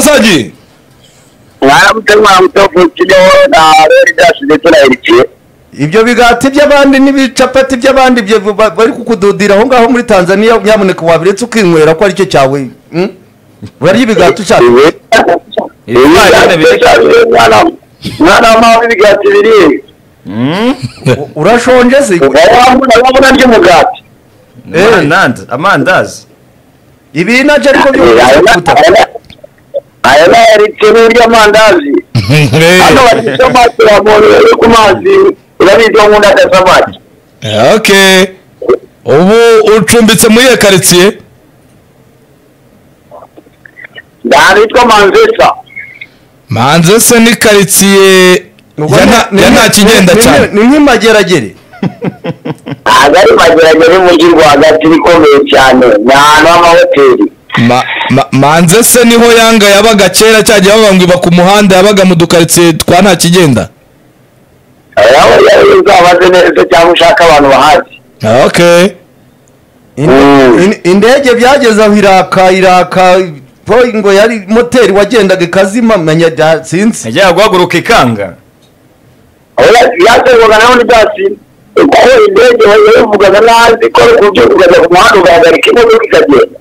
mwaramutsaji mwaramutse mwaramutse wo ku kibeho na rero ibyacu ndetse na erikiye ibyo bigati by'abandi n'ibicapati by'abandi byo ba- bari kukududira aho ngaho muri tanzania nyamuneka wabiretse ukinywera ko aricyo cyawe mm? urarya ibigati ushaka iwe ifarini biri- mwana mwana w'amawe ibigati biri U- urashonje se wabona wabona ry'umugati Eh. Amandazi- amandazi ibi nabyo ariko byo kuta aya ni erike n'iryamandazi hano bafite amazi ya muntu yo ku mazi urabizi wo nkunda agasamaki okay ubu ucumbitse muri iyo karitsiye ahantu hitwa manzesa manze se ni karitsiye Ubwo ya nta- ni- ya ni- nta kigenda ni- ni- cyane ni nk'imageragere ntabwo ari mageragere y'umujyi rwagati ibikomeye cyane ni ahantu h'amahoteli Ma- ma- manze se niho yanga yabaga kera cyagiye bavuga ngo iba ku muhanda yabaga mu dukaritsiye twa nta kigenda aho yari uzabaze neza cyangwa ushaka abantu bahazi okay Inde- Mm. in- indege byageze aho iraka iraka ngo yari moteri wagendaga ikazima menya bya- sinzi yajyaga guhaguruka ikanga aho yaterwaga naho n'ibyatsi kuko indege yabivugaga n'ahandi ko ari uburyo ukajya ku muhanda ugahagarika imodoka ikagenda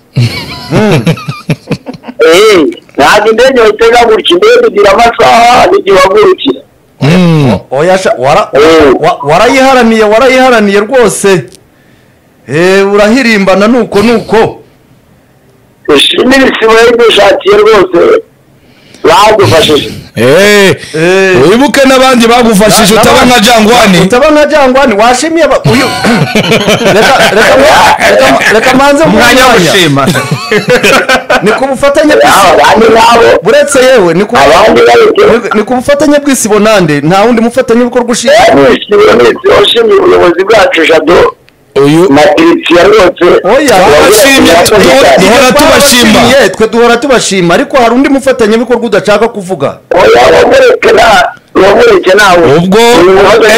Eh, ntabwo indege bayitega gutya indege igira amasaha n'igihe wagurukira Mm. oya sha- wara- Eh, wa- warayiharaniye warayiharaniye rwose Eh, urahirimbana nuko nuko ishimire isibo yayidushakiye rwose badufashije Eh, Eh. wibuke n'abandi bagufashije Na- utaba n'abandi- nka jangwani utaba nka jangwani washimiye aba- uyu reka reka mu- reka- reka manze mu umwanya wo mwanya gushima ni ku bufatanye nabo bw'isi abandi nabo buretse yewe ni ku abandi babitewe ni ku bufatanye bw'isibo nande nta wundi mufatanyabikorwa ushinzwe washimye ubuyobozi bwacu jado uyu na kiritsiya rwose Oya. Twabashimye, duhora- duhora tubashima Twabashimiye, twe duhora tubashima ariko hari undi mufatanyabikorwa udashaka kuvuga wamureke nta wamureke nawe ubwo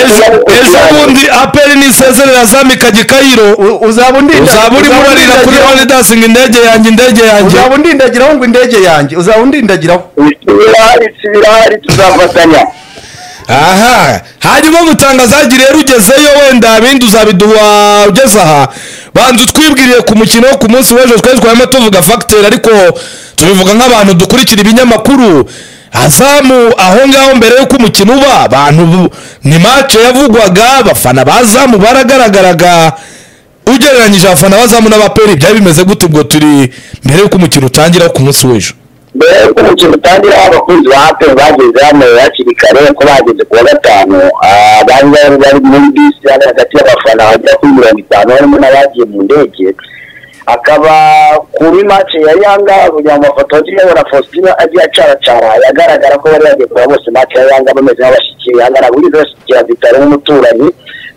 ejo- ejo bundi aperi nisezerera zamika gikayiro U- uzaba undinda- uzaba urimo uzaba urarira kuri undindagiraho- validasing indege yanjye indege yanjye uzaba undindagiraho ngo indege yanjye uzaba undindagiraho isibirahari isibirahari tuzafatanya aha hanyuma mutangazaji rero ugezeyo wenda bindi uzabiduha ugeze aha banza utwibwiriye ku mukino wo ku munsi w'ejo twari twarimo tuvuga fagiteri ariko tubivuga nk'abantu dukurikira ibinyamakuru azamu aho ngaho mbere y'uko umukino uba abantu bu- ni mace yavugwaga abafana bazamu baragaragaraga ugereranyije abafana bazamu n'abaperi byari bimeze gute ubwo turi mbere y'uko umukino utangira wo ku munsi w'ejo mbere y'uko umukino utangira abakunzi ba hape bageze hano hakiri kare ko bageze ku wa gatanu ah, bari bari bari muri bisi hano hagati y'abafana bagera kuri mirongo itanu harimo n'abagiye mu ndege akaba kuri mace ya yanga kugira ngo amafoto yagiye abona faustin agiye acaracara yagaragara ko bari bagiye kureba bose mace ya yanga bameze nk'abashyikiye yanga buri wese kugira bitaro nk'umuturanyi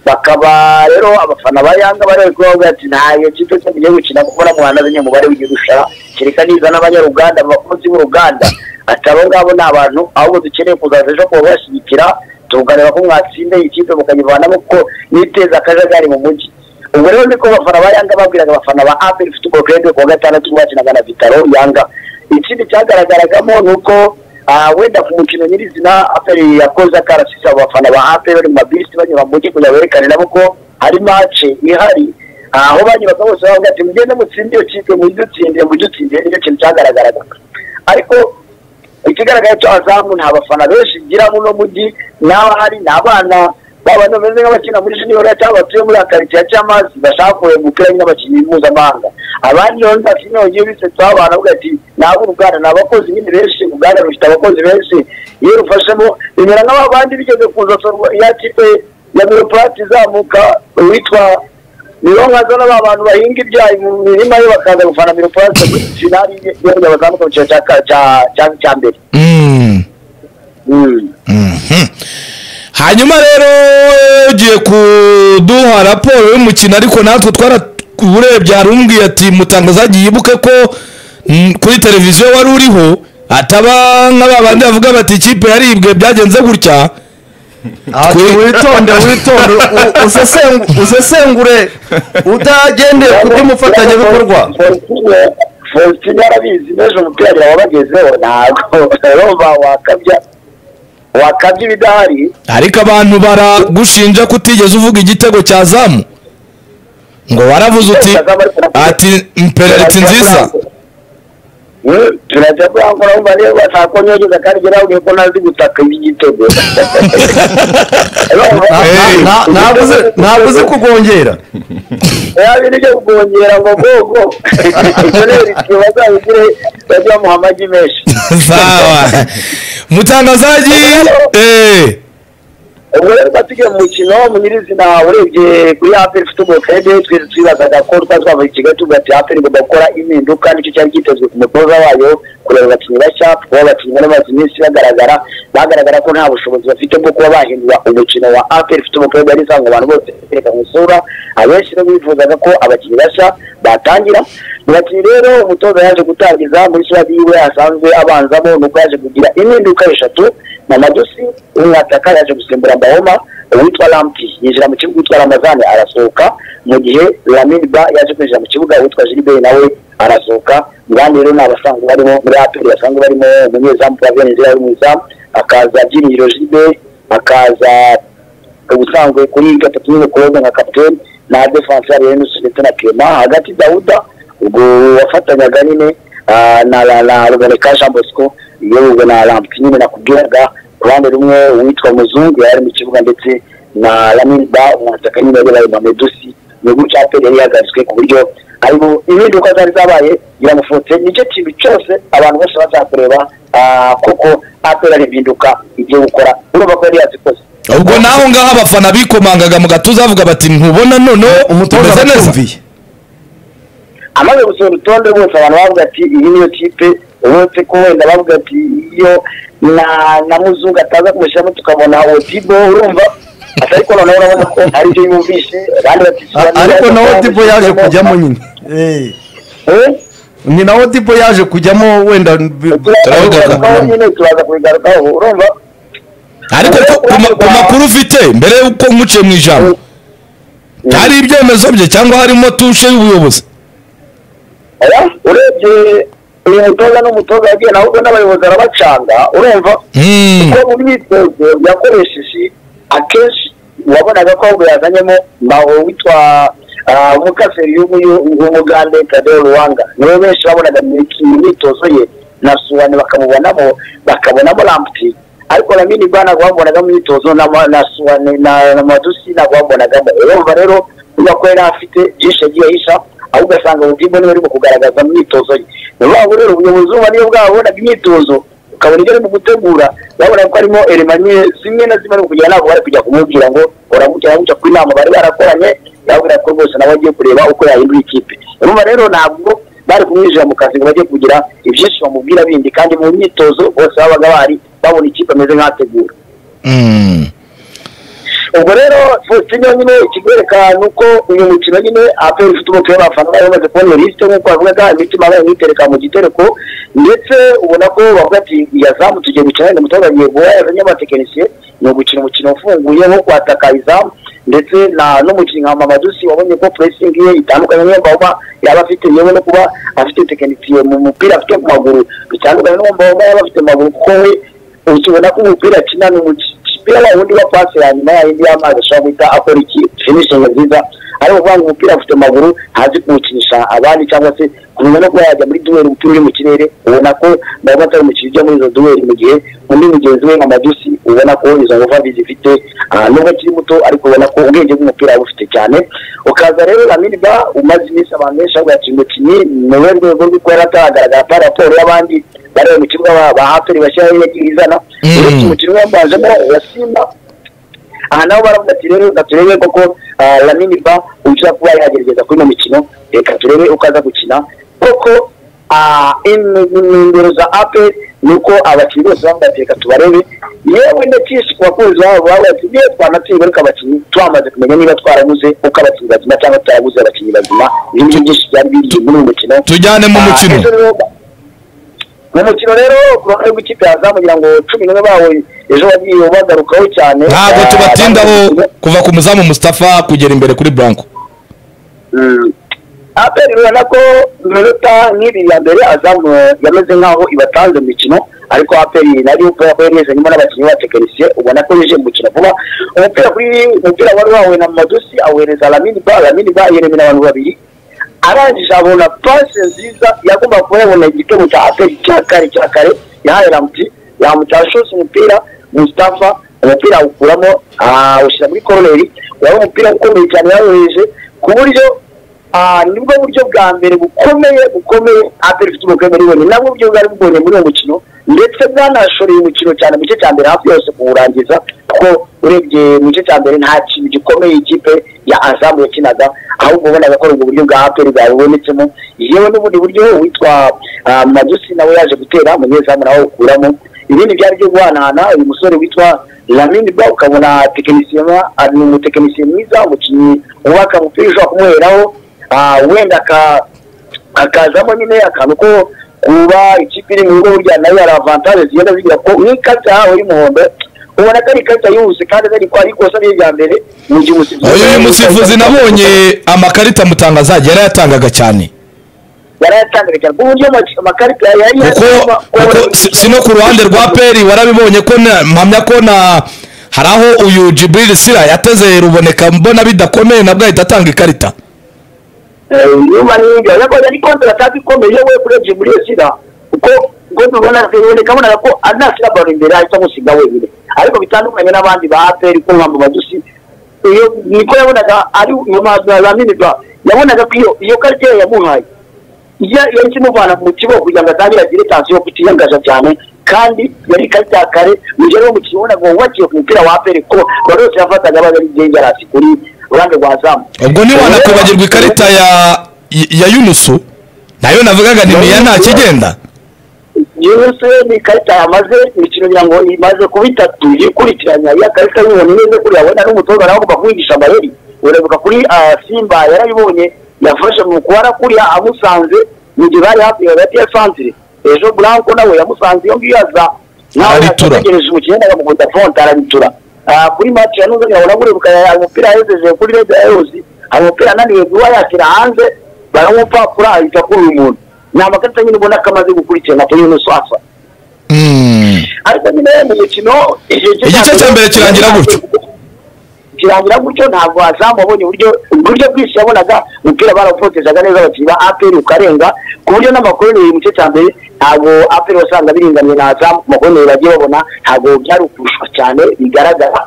bakaba rero abafana ba yanga bari kuvuga ati nta iyo kipe cyo tugiye gukina kuko na muhanda zinye umubare w'igirusha kereka niza n'abanyaruganda abakozi b'uruganda ati abo ngabo ni abantu ahubwo dukeneye kuzaza ejo kuba bashyigikira tuganira ko mwatsinda iyi kipe mukayivanamo kuko niteza akajagari mu mujyi ubwo rero niko abafana ba yanga babwiraga abafana ba aperi ifite ubwo ku wa gatandatu mwakinaga na vitaro yanga ikindi cyagaragaragamo ni uko ah, wenda ku mukino nyirizina aperi yakoze akarasisi abo bafana ba aperi bari mu mabisi banyura mu mujyi kugira berekane nabo ko hari mace ihari aho banyuraga bose bavuga ati mugende mutsinde iyo kipe mujye utsindire mujye utsindire nicyo kintu cyagaragaraga ariko ikigaragara cyo azamu nta bafana benshi igira muno mujyi n'abahari ni abana babana bameze nk'abakina muri junior cyangwa batuye muri akaritsiye cy'amazi bashaka kureba umupira n'abakinnyi mpuzamahanga abandi rero nta kimwe bagiye bisetsa abantu bavuga ati ntabwo uruganda ni abakozi nyine benshi uruganda rufite abakozi benshi iyo rufashemo bimera nk'abandi bigeze kuza ya kipe ya miropurati izamuka witwa nibo nkazana ba bantu bahinga ibyayi mu mirima yo bakaza gufana miropurati finali y'igihugu bazamuka mu cyiciro cya ka- cya- cya- cya mbere Mm. Mm. hanyuma rero eh, ugiye kuduha raporo y'umukino ariko natwe twaraburebye hari umbwiye ati mutangazaji yibuke ko mm, kuri televiziyo wari uriho ataba nk'ababandi bavuga bati ikipe yaribwe byagenze gutya Ati, Kuri- witonde witonde u- usesengu- usesengure utagendeye ku bw'umufatanyabikorwa Faustine- faustin arabizi n'ejo umupira biraba bagezeho ntabwo urumva wakabya wakabya ibidahari ariko abantu baragushinja ko utigeze uvuga igitego cya zamu ngo waravuze uti ati impereriti nziza Mm, turajya kurangura wumva niyo batakonyogeza kandi gerabwiye ko ntazi gutaka iby'igitego Hey. ntabuze ntabuze kugongera yabiri byo kugongera ngo gogo inzobere igihe bazabigire bajye bamuha amagi menshi sawa mutangazaji eh ubwo rero twatugiye mu mukino mu nyirizina urebye kuri aperi futuboro kede twese twibazaga ko twazwava ikigali tuvuga ati aperi igomba gukora impinduka nicyo cyari cyitezwe ku mutoza wayo kureba abakinnyi bashya kuba abakinnyi bari bamaze iminsi bagaragara bagaragara ko nta bushobozi bafite bwo kuba bahindura umukino wa aperi futuboro kede yari isanzwe abantu bose batereka mu isura abenshi rero bifuzaga ko abakinnyi bashya batangira mu bakinnyi rero umutoza yaje gutangiza muri sitade yiwe asanzwe abanzamo nuko yaje kugira impinduka eshatu mamadosi umwataka yaje gusimbura mbahoma uwitwa lampi yinjira mu kibuga witwa ramazane arasohoka mu gihe laminba yaje kwinjira mu kibuga uwitwa gilibert nawe arasohoka mugandi rero ni abasanzwe barimo muri aperi basanzwe barimo umunyezamu pravien nzira ari mu izamu akaza byiringiro gilibert akaza ubusanzwe kuri gatatu n'umukobwa nka kapitene na defanse yari yenusi ndetse na kema hagati dawuda ubwo wafatanyaga nyine ah, na na- na ruboneka jean bosco yewe na lampi nyine nakubwiraga ku ruhande rumwe uwitwa muzungu yari mu kibuga ndetse na laminba umwataka nyine yari bari mamedusi ni gutya aperi yari yahagaritswe ku buryo ariko impinduka zari zabaye biramufutse nicyo kintu cyose abantu bose bazakureba ah, kuko aperi ari impinduka igiye gukora urumva ko yari yazikoze ubwo naho ngaho abafana bikomangaga mu gatuza bavuga bati ntubona noneho umutoza tumeze neza aratumviye amaze gusohora urutonde rwose abantu bavuga ati iyi niyo kipe uretse ko wenda bavuga ati iyo na na muzungu ataza kumushyiramo tukabona otibo urumva Ati ariko noneho urabona ko ari byo yumvishe abandi A- batishyura ariko nawe dibo yaje kujyamo nyine Eh, ni nawe dibo yaje kujyamo wenda bi- Turabigarukaho. turabigarukaho nyine turaza kubigarukaho urumva ariko ku- ku ma- ku makuru ufite mbere y'uko umuciye mu ijambo hari ibyemezo bye cyangwa harimo tushe y'ubuyobozi Oya, urebye uyu mutoza n'umutoza yagiye nawe ubwo n'abayobozi arabacanga urumva Hmm. kuko mu myitozo yakoresheje akenshi wabonaga ko ahubwo yazanyemo mbaho witwa ah, umukaseri y'umuyu w'umugande kadeo ruwanga niwe benshi babonaga mu iki- mu myitozo ye na suwane bakamubonamo bakabonamo ramputi ariko na mini ba ntabwo bamubonaga mu myitozo na ma- na suwane na na madusi ntabwo bamubonagamo urumva rero niba ko yari afite byinshi yagiye ahisha ahubwo ugasanga ubudimbo niwe urimo kugaragaza mu myitozo ye ni ukuvuga ngo rero ubuyobozi buba niyo bwabonaga imyitozo ukabona ibyo ari mu gutegura urabona ko harimo elema nke zimwe na zimwe ari mu kugira ntabwo bari kujya kumubwira ngo uramukira gutya ku inama bari barakoranye urabona ko rwose nawe agiye kureba uko yahindura ikipe urumva rero ntabwo bari kumwinjira mu kazi ngo bajye kugira ibyinshi bamubwira bindi kandi mu myitozo bose babaga bari babona ikipe ameze nk'ategura Hmm. ubwo rero faustin nyine ikigwereka ni uko uyu mukino nyine aperi ufite umupira abafana bari bamaze kubona lisite nk'uko bavugaga imitima bayo mwitereka mu gitereko ndetse ubona ko bavuga ati iyazamu tugiye gukina wenda umutoza agiye guha yazanye abatekinisiye ni ugukina umukino ufunguye nko kwataka izamu ndetse na n'umukinnyi nka mamadusi wabonye ko puresingi ye itandukanye n'iyo mbahoma yaba afite yewe no kuba afite tekinisiye mu mupira afite ku maguru bitandukanye n'uwo mbahoma yaba afite mu maguru kuko we ukibona ko umupira akina ni umupira wundi wa pasi ya nyuma ya yindi y'amazi ashobora guhita akora iki finishingi nziza ari ukuvuga ngo umupira afite amaguru ntazi kuwukinisha abandi cyangwa se kumenya no kuba yajya muri duweri umupira uri mu kirere ubona ko ntabwo atari umukino ujya muri izo duweri mu gihe undi mugenzi we nka madusi ubona ko izo ngufu mbi zifite ah, nubwo akiri muto ariko ubona ko ubwenge bw'umupira bufite cyane ukaza rero lamini ba umaze iminsi abantu benshi bavuga ati umukinnyi ni we rwego rwo kuba ataragaragara pa raporo y'abandi bari mu kibuga ba- ba haperi bashyiraho yagiye izana Mm. uretse umukino wambanjemo wa simba aha naho baravuga ati rero reka turebe koko ah, lamini ba ushobora kuba yagerageza kuri ino mikino reka turebe uko aza gukina koko ah, in- inimero za aperi ni uko abakinnyi bose bavuga ati reka tubarebe yewe ndakishi ku bakunzi babo bavuga ati niyo twanatsindwa ariko abakinnyi twamaze kumenya niba twarabuze uko abakinnyi bazima cyangwa tutarabuze abakinnyi bazima ibi ngibyo byinshi byari biri muri uyu mukino tujyane mu Ah, mukino ejo rero- mu mukino rero ku ruhande rw'ikipe ya zamu ngira ngo cumi n'umwe bawe ejo bagiye bagarukaho cyane ntabwo Ah, tubatindaho bamaze gukina. kuva ku muzamu mustapha kugera imbere kuri blanco Mm. aperi urabona ko iminota nk'ibiri ya mbere azamu yameze nk'aho ibatanze mu mikino ariko aperi nari ubwo ko yemeze nyuma n'abakinnyi b'abatekinisiye ubona ko yije gukina vuba umupira kuri umupira wari wawe na madusi awereza lamini ba lamini ba yeremye n'abantu babiri arangije abona pase nziza yagomba kuba yabona igitego cya aperi cya kare cya kare yahaye ramuti yamutashoza umupira mustafa umupira awukuramo awushyira muri koroneri wari umupira ukomeye cyane yayoheje ku buryo ah, nibwo buryo bwa mbere bukomeye bukomeye aperi ifite umupira muri bone nabwo buryo bwari bubonye muri uwo mukino ndetse bwanashoreye umukino cyane mu gice cya mbere hafi yose kuwurangiza kuko urebye mu gice cya mbere nta kintu gikomeye ikipe ya azamu yakinaga ahubwo ubonaga ko ari ubwo buryo bwa aperi bwabubonetsemo yewe n'ubundi buryo uwitwa ah, majusi nawe yaje gutera umunyezamu nawe awukuramo ibindi byari byo guhanahana uyu musore witwa lamini ba ukabona tekinisiye mwa- ari umutekinisiye mwiza umukinnyi wubaka umupira ushobora kumuheraho ah, wenda aka- akazamo nyine akantu ko kuba ikipe iri mu rugo burya nayo hari avantage zigenda zigira ko n'ikarita yahawe y'umuhondo ubona ko ari ikarita yihuse kandi atari ko ari ikosa rye rya mbere mu gihe umusifuzi uyu musifuzi nabonye amakarita mutangazaji yarayatangaga cyane yarayatangaga cyane ku buryo ama- amakarita yari kuko kuko si- si no ku ruhande rwa peri warabibonye ko na- mpamya ko na hari aho uyu jiburiri sira yateze ruboneka mbona bidakomeye nabwo ahita atanga ikarita nyuma n'ibyo ariko yari kontarataka ikomeye we kurebye muri iyo sida kuko ubwo tubona bonaga ko anashyira baro imbere ahita amusiga wenyine ariko bitandukanye n'abandi ba aperi ko mpamvu badusi iyo niko yabonaga ari umuhanzi wa zaminirwa yabonaga ko iyo iyo karita ye yamuhaye iyo yari kimuvana mu kibo kugira ngo atangire agire tansiyo kutiyangaza cyane kandi yari ikarita ya kare mu gihe rero umukino wabonaga wubakiye ku mupira wa aperi ko bari bose yafataga aba ari ingengerasi kuri ruhande rwa zamu ubwo ntiwanakubagirwa ikarita ya ya yunusu nayo navugaga ni miya nta kigenda yose ni ikarita yamaze imikino ngira ngo imaze kuba itatu ikurikiranya iya karita y'ubuntu neza kuriya abona n'umutoza nawe agomba kumwigisha amayeri urabuka kuri ah, simba yarayibonye yafashe mu kubara kuriya amusanze mu gihe bari hafi hagati ya santire ejo branko nawe yamusanze iyo ngiyo aza nawe Aritura. ategereje umukino yendaga mu fonte araritura Ah, kuri match ya nuzanye abona kurebuka umupira yahejeje kuri red ayos hari umupira ananiwe guha yakira hanze baramupapura ahita kuri uyu muntu ni amakarita nyine ubona ko amaze gukurikirana kuri yunusu asa Mm. ariko nyine mu mukino Igice cya mbere kirangira gutyo. kirangira gutyo ntabwo azamu abonye uburyo uburyo bwinshi yabonaga umupira barawupotezaga neza abakinnyi ba aperi ukarenga ku buryo n'amakoroneri mu gice cya mbere ntabwo aperi wasanga biringaniye na azamu ku makoroneri bagiye babona ntabwo byari ukurushwa cyane bigaragara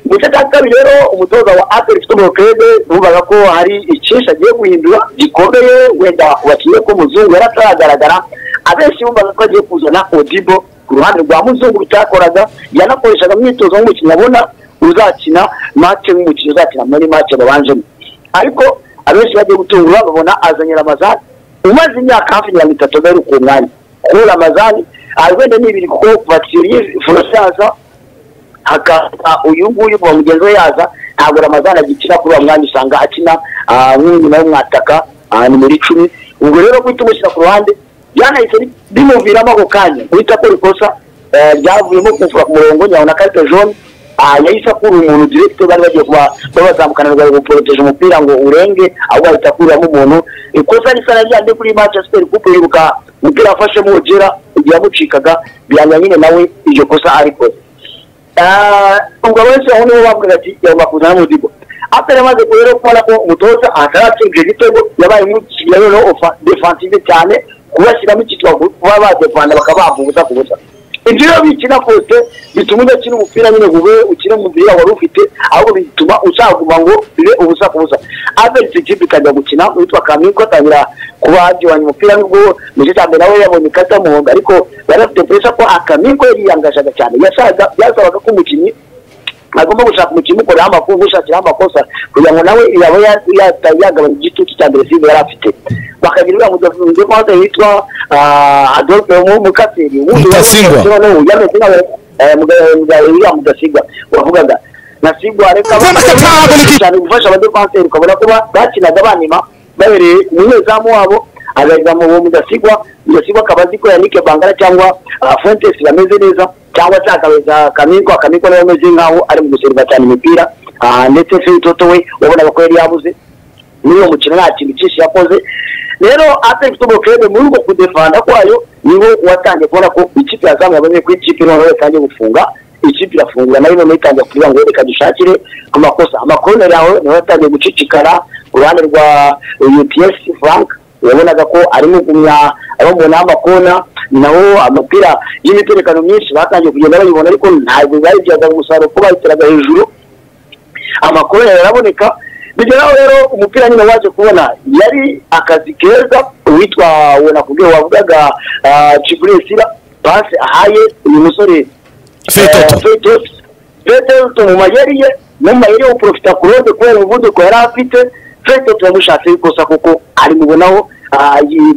mu gice cya kabiri rero umutoza wa aperi ufite umurokrede bumvaga ko hari icyinshi agiye guhindura gikomeye wenda wakinnye ko muzungu yari ataragaragara abenshi bumvaga ko agiye kuzana odibo ku ruhande rwa muzungu bitakoraga yanakoreshaga imyitozo nk'umukinnyi abona uzakina mace nk'umukinnyi uzakina muri mace babanjemo ariko abenshi bagiye gutungura babona azanye ramazani umaze imyaka hafi mirongo itatu bari ku mwanya kuri ramazani ah, wenda ni ibiri kuko vatiri furasaza hakaza uyu nguyu wa mugenzi we yaza ntabwo ramazana agikina kuri uwo mwanya usanga akina ah, nk'umwina w'umwataka ah, nimero icumi ubwo rero guhita umushyira ku ruhande byanahise bi- bimuviramo ako kanya guhita akora ikosa eh, ryavuyemo kumfura ku murongo nyabona karite jaune ah, yahise akura umuntu direkite bari bagiye kuba kuba bazamukana bari guporoteje umupira ngo urenge ahubwo ahita akuramo umuntu ikosa risa na ryandi kuri manchester kuko yiruka umupira afashemo ogera igihe yamucikaga bihamya nyine nawe iryo kosa arikoze Ah, ubwo benshi aho nibo bavuga ati yagomba kuzana n'umudigo atari amaze rero kubona ko umutoza ataratsindira igitego yabaye nk'umushyira noneho ofa- defensive cyane kubashyiramo icyitwa kuba badefanda bakaba bavuguza ku busa ibyo rero bikina kose bituma udakina umupira nyine ngo ube ukina umupira wari ufite ahubwo bituma ushaguma ngo bibe ubusa ku busa abenshi ikipe ikajya gukina witwa kamiko atangira kuba yagihwanya umupira nubwo mu gice cya mbere nawe yabonye ikarita y'umuhondo ariko bari bafite puresa ko akamiko yiyangajaga cyane yashaka byasabaga ko umukinnyi agomba gushaka umukinnyi umukoreraho amakuru umushakiraho amakosa kugira ngo nawe yaba yagabanya igitutu cya mbere simba yari afite bakagira inama mugenzi we maze yitwa ah, adolphe mukasiri Mutasingwa. uriya mudasigwa wavugaga nasigwa reka cyane gufasha abadefanseri ukabona ko ba- bakinaga banima bahereye umunyezamu wabo agahita mu uwo mudasigwa mudasigwa akaba azi ko yanike bangara cyangwa ah, fontes bameze neza cyangwa se akabeza kamiko akamiko nawe ameze nk'aho ari mu guseriva cyane imipira ah, ndetse se toto we wabonaga ko yari yabuze muri uwo mukino nta kintu cyinshi yakoze rero atari football club muri uko kudefanda kwayo niho watangiye kubona ko ikipe yazamuye abonye ko ikipe noneho yatangiye gufunga ikipe irafungura nayo noneho itangiye kuvuga ngo reka dushakire ku makosa amakorner yawe niho yatangiye gucicikana uruhande rwa UPS Frank yabonaga ko arimo gumya abamubona amakona naho amapira y'imiterekano myinshi batangiye kugenda bayibona ariko ntabwo bari byaga umusaruro kuba bayiteraga hejuru amakuru yaraboneka bigeraho rero umupira nyine waje kubona yari akazi keza uwitwa wona kubwe wavugaga ah, Chiburesira pasi ahaye uyu musore Feitoto. fetoto mu mayeri ye mu mayeri yo guprofita ku ruhande kubera umuvuduko yari afite fetoto yamushatse ikosa kuko ari mubonaho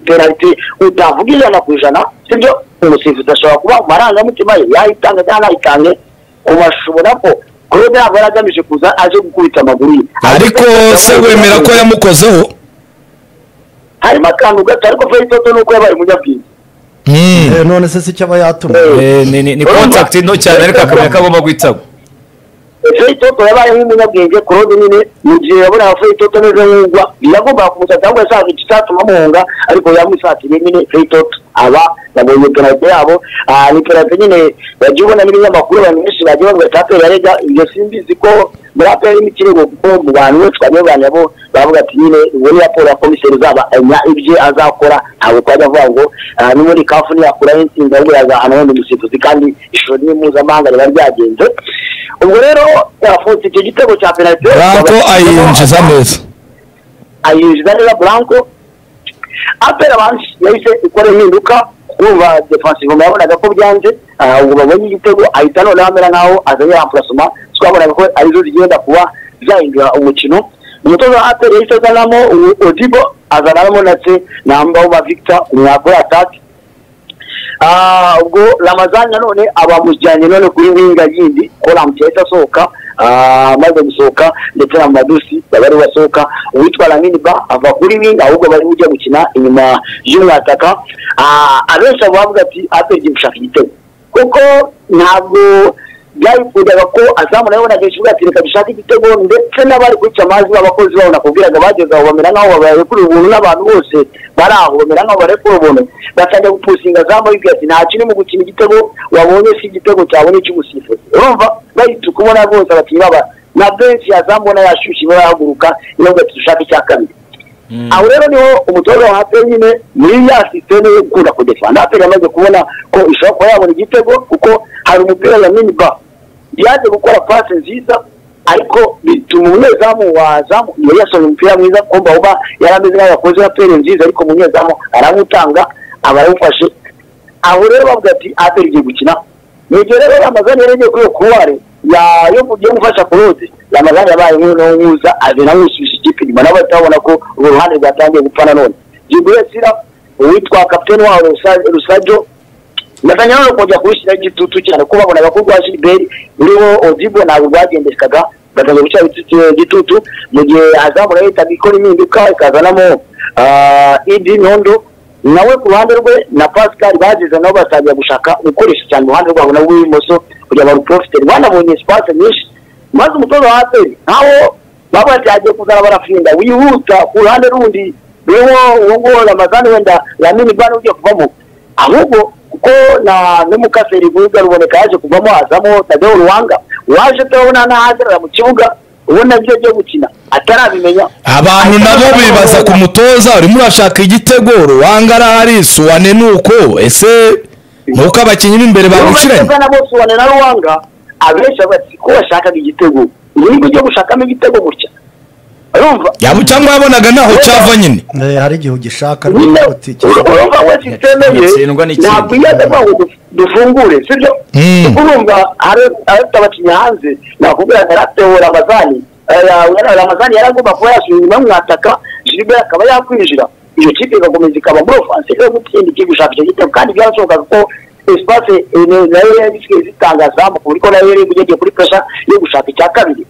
penalite utavuga ijana ku ijana sibyo umusifuzi ashobora kuba amarangamutima ye yayitanga cyangwa ntayitange kuba ashobora ko kurobe yaba yari agamije kuza aje gukubita amaguru ye ariko se wemera ko yamukozeho harimo akantu gato ariko fetoto ni uko yabaye umunyabwenge Hmm. Eh, none se si icyo aba yatumwe Eh, ni- ni ni contact nto cyane ariko akamenya ko agomba guhitamo Feitoto yabaye nk'umunyabwenge ku rundi nyine mu gihe yabona Feitoto neza nk'ugwa yagombaga kumutsa cyangwa yashaka ikitatuma amuhunga ariko yamusatiriye nyine Feitoto aba yabonye penalite yabo ah, ni penalite nyine bagiye ubona n'ibinyamakuru abantu benshi bagiye bavuga ati aperi yarega ibyo simbizi ko muri aperi n'ikirego kuko mu bantu benshi twagiye baganira bo bavuga ati nyine ubu ni raporo ya komiseri uzaba enya ibyo azakora ntabwo twajya avuga ngo ah, ni muri kafu niyakuraho insinzi ahubwo yazahana wenda umusifuzi kandi ishusho ni mpuzamahanga riba ryagenze ubwo rero yafutse icyo gitego cya penalite branko ayinjiza neza ayinjiza neza branko apera abanshi yahise ikora impinduka kumva defensive mu yabonaga ko byanze ah, ubwo babonye igitego ahita noneho amera nkaho azanye amplacement twabonaga ko arizo zigenda kuba zahindura umukino umutoza wa apera yahise azanamo u- odibo azanamo natse nambaho ba victor umwakora atake Ah, ubwo ramazani nanone abamujyanye none kuri winga yindi ko ramuteye asohoka ah, amaze gusohoka ndetse na madusi bari basohoka uwitwa lamini ba ava kuri winga ahubwo bari bujya gukina inyuma y'umwataka Ah, abenshi bavuga ati apegi gushaka igitego kuko ntabwo byayikundaga ko azamu nawe bonaga ikibuga ati reka dushake igitego ndetse n'abari guca amazi b'abakozi babo nakubwiraga bageze aho bamera nk'aho barekura ubuntu n'abantu bose bari aho bamera nk'aho barekura ubuntu batangira gupusinga azamu bibwira ati nta kiri mu gukina igitego wabonye si igitego cyawe ni icy'umusifuzi urumva bahita kubona bose abakinnyi baba na benshi yazamu ubona yashyushye iba yahaguruka niyo ngo ati dushake icya kabiri aho rero niho umutoza wa haperi nyine muri ya sisiteme yo gukunda kudefanda haperi yamaze kubona ko ishobora kuba yabona igitego kuko hari umupira ya miniba yaje gukora pasi nziza ariko bituma umunyezamu wazamu yari yasohoye umupira mwiza kumva uba yari ameze nk'aho yakoze haperi nziza ariko umunyezamu aramutanga aba arawufashe aho rero bavuga ati aperi igiye gukina mu gihe rero ramazani yari agiye kuri iyo kuruwari ya- yo yo gufasha kurode ramazani yabaye nk'uno nkuza azina nk'usubije ikipe inyuma nabo bahita babona ko urwo ruhande rwatangiye gupfa nanone jiburesira uwitwa kapiteni wabo Rusa- rusajo natanya none kongera kubishyiraho igitutu cyane ko babonaga ko rwa gilbert ruriho odibo ntabwo rwagendekaga batangiye gushyiraho igitutu- igitutu mu gihe azamura yahitaga ikora impinduka ikazanamo ah, idi nyondo nawe ku ruhande rwe na pascal bageze nabo batangira gushaka gukoresha cyane uruhande rwabo nabo rw'ibumoso kugira ngo baruprofite banabonye espace nyinshi maze umutoza wa aperi nkaho baba yagiye kuzana barafinda wihuta ku ruhande rundi ruriho uwo nguwo ramazani wenda ramini bane ugiye kuvamo ahubwo kuko na n'umukaseri rwiza ruboneka yaje kuvamo hazamo tadeo ruwanga waje turabona ntahagarara mu kibuga ubona ibyo agiye gukina atarabimenya abantu nabo bibaza ku mutoza urimo urashaka igitego ruwanga arahari suwane ni uko ese nuko abakinnyi b'imbere bagushyiranye bagushyiranye nabo suwane na ruwanga abenshi bati ko bashakaga igitego ubundi ujya gushakamo igitego gutya urumva yaba cyangwa yabonaga ntaho cyava nyine Eh, hari igihe ugishaka nyine ariko utikisha. urumva we sisiteme ye Yatsindwa n'ikindi. ntabwo iyo aza ngo du- dufungure sibyo Mm. kuko urumva hari- afite abakinnyi hanze nakubwira ngo yaratewe ramazani Eh, ya- ramazani yaragomba kuba yasubira inyuma y'umwataka jilibert akaba yakwinjira iyo kipe igakomeza ikaba muri ofanse yo gutsinda ikipe gushaka icyo gitego kandi byarashobokaga ko espace eh, nayo yari isigaye zitanga zamu ku buryo nayo yari igeze kuri pressure yo gushaka icya kabiri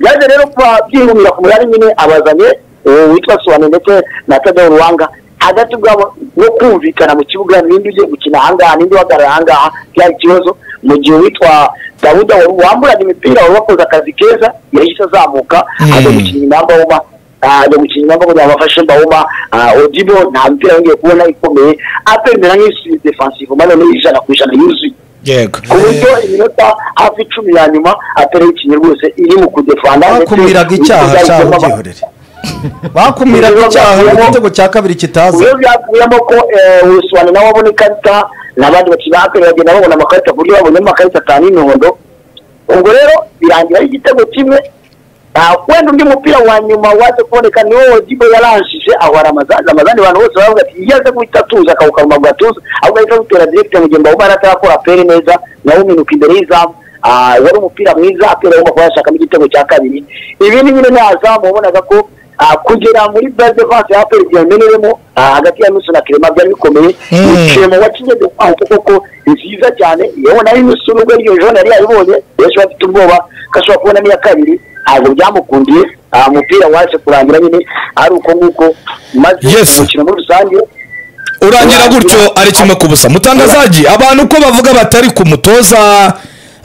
byaje rero kuba byihumira ku murari nyine abazanye eh, witwa Suwane ndetse na Tadeo Ruwanga hagati bwabo no kumvikana mu kibuga ninde ugiye gukina ahangaha ninde uhagarara ahangaha byari ikibazo mu gihe witwa Dawuda wari wamburaga imipira wari wakoze akazi keza yahise azamuka Mm. ajya gukina inyuma y'amahoma ajya gukina impamvu kugira ngo afashe mbawuma odibo nta mupira yongeye kubona ikomeye apemera nk'isi defansive maze ni ijana ku ijana yuzuye yego ku buryo iminota hafi icumi ya nyuma atari ikinye rwose iri mu kudefanda ndetse bakumiraga icyaha n'ibitego cyaho byagezemo- gihorere bakumiraga icyaha igitego cya kabiri kitaza iyo byavuyemo ko ubusobanuro nawe abona ikarita n'abandi bakiri bakwiye bagenda babona amakarita ku buryo babonyemo amakarita atanu y'imihondo ubwo rero birangira ari igitego kimwe Ah, wenda undi mupira wa nyuma waje kuboneka niwo Odibo yaranshije aho hari amazani amazani abantu bose baravuga ati iyo aza guhita atuza akawuka mu maguru atuza ahubwo ahita awutera direct mu gihe mbawumara atarakora apere neza nawe uminuka imbere y'izamu Ah, wari umupira mwiza apera agomba kuba yashakamo igitego cya kabiri ibi ni nyine ni azamu wabonaga ko ah, kugera muri base defense ya apera igihe meneremo hagati ya nusu na kirema byari bikomeye kirema wakinye defense koko ni nziza cyane yewe nayo nusu nubwo iryo jone yari yaribonye benshi bafite ubwoba ko ashobora kubona n'iya kabiri ntabwo byamukundiye aha umupira waje kurangira nyine ari uko nguko maze Yes. umukino muri rusange urangira gutyo ari kimwe ku busa mutangazaji abantu uko bavuga batari ku mutoza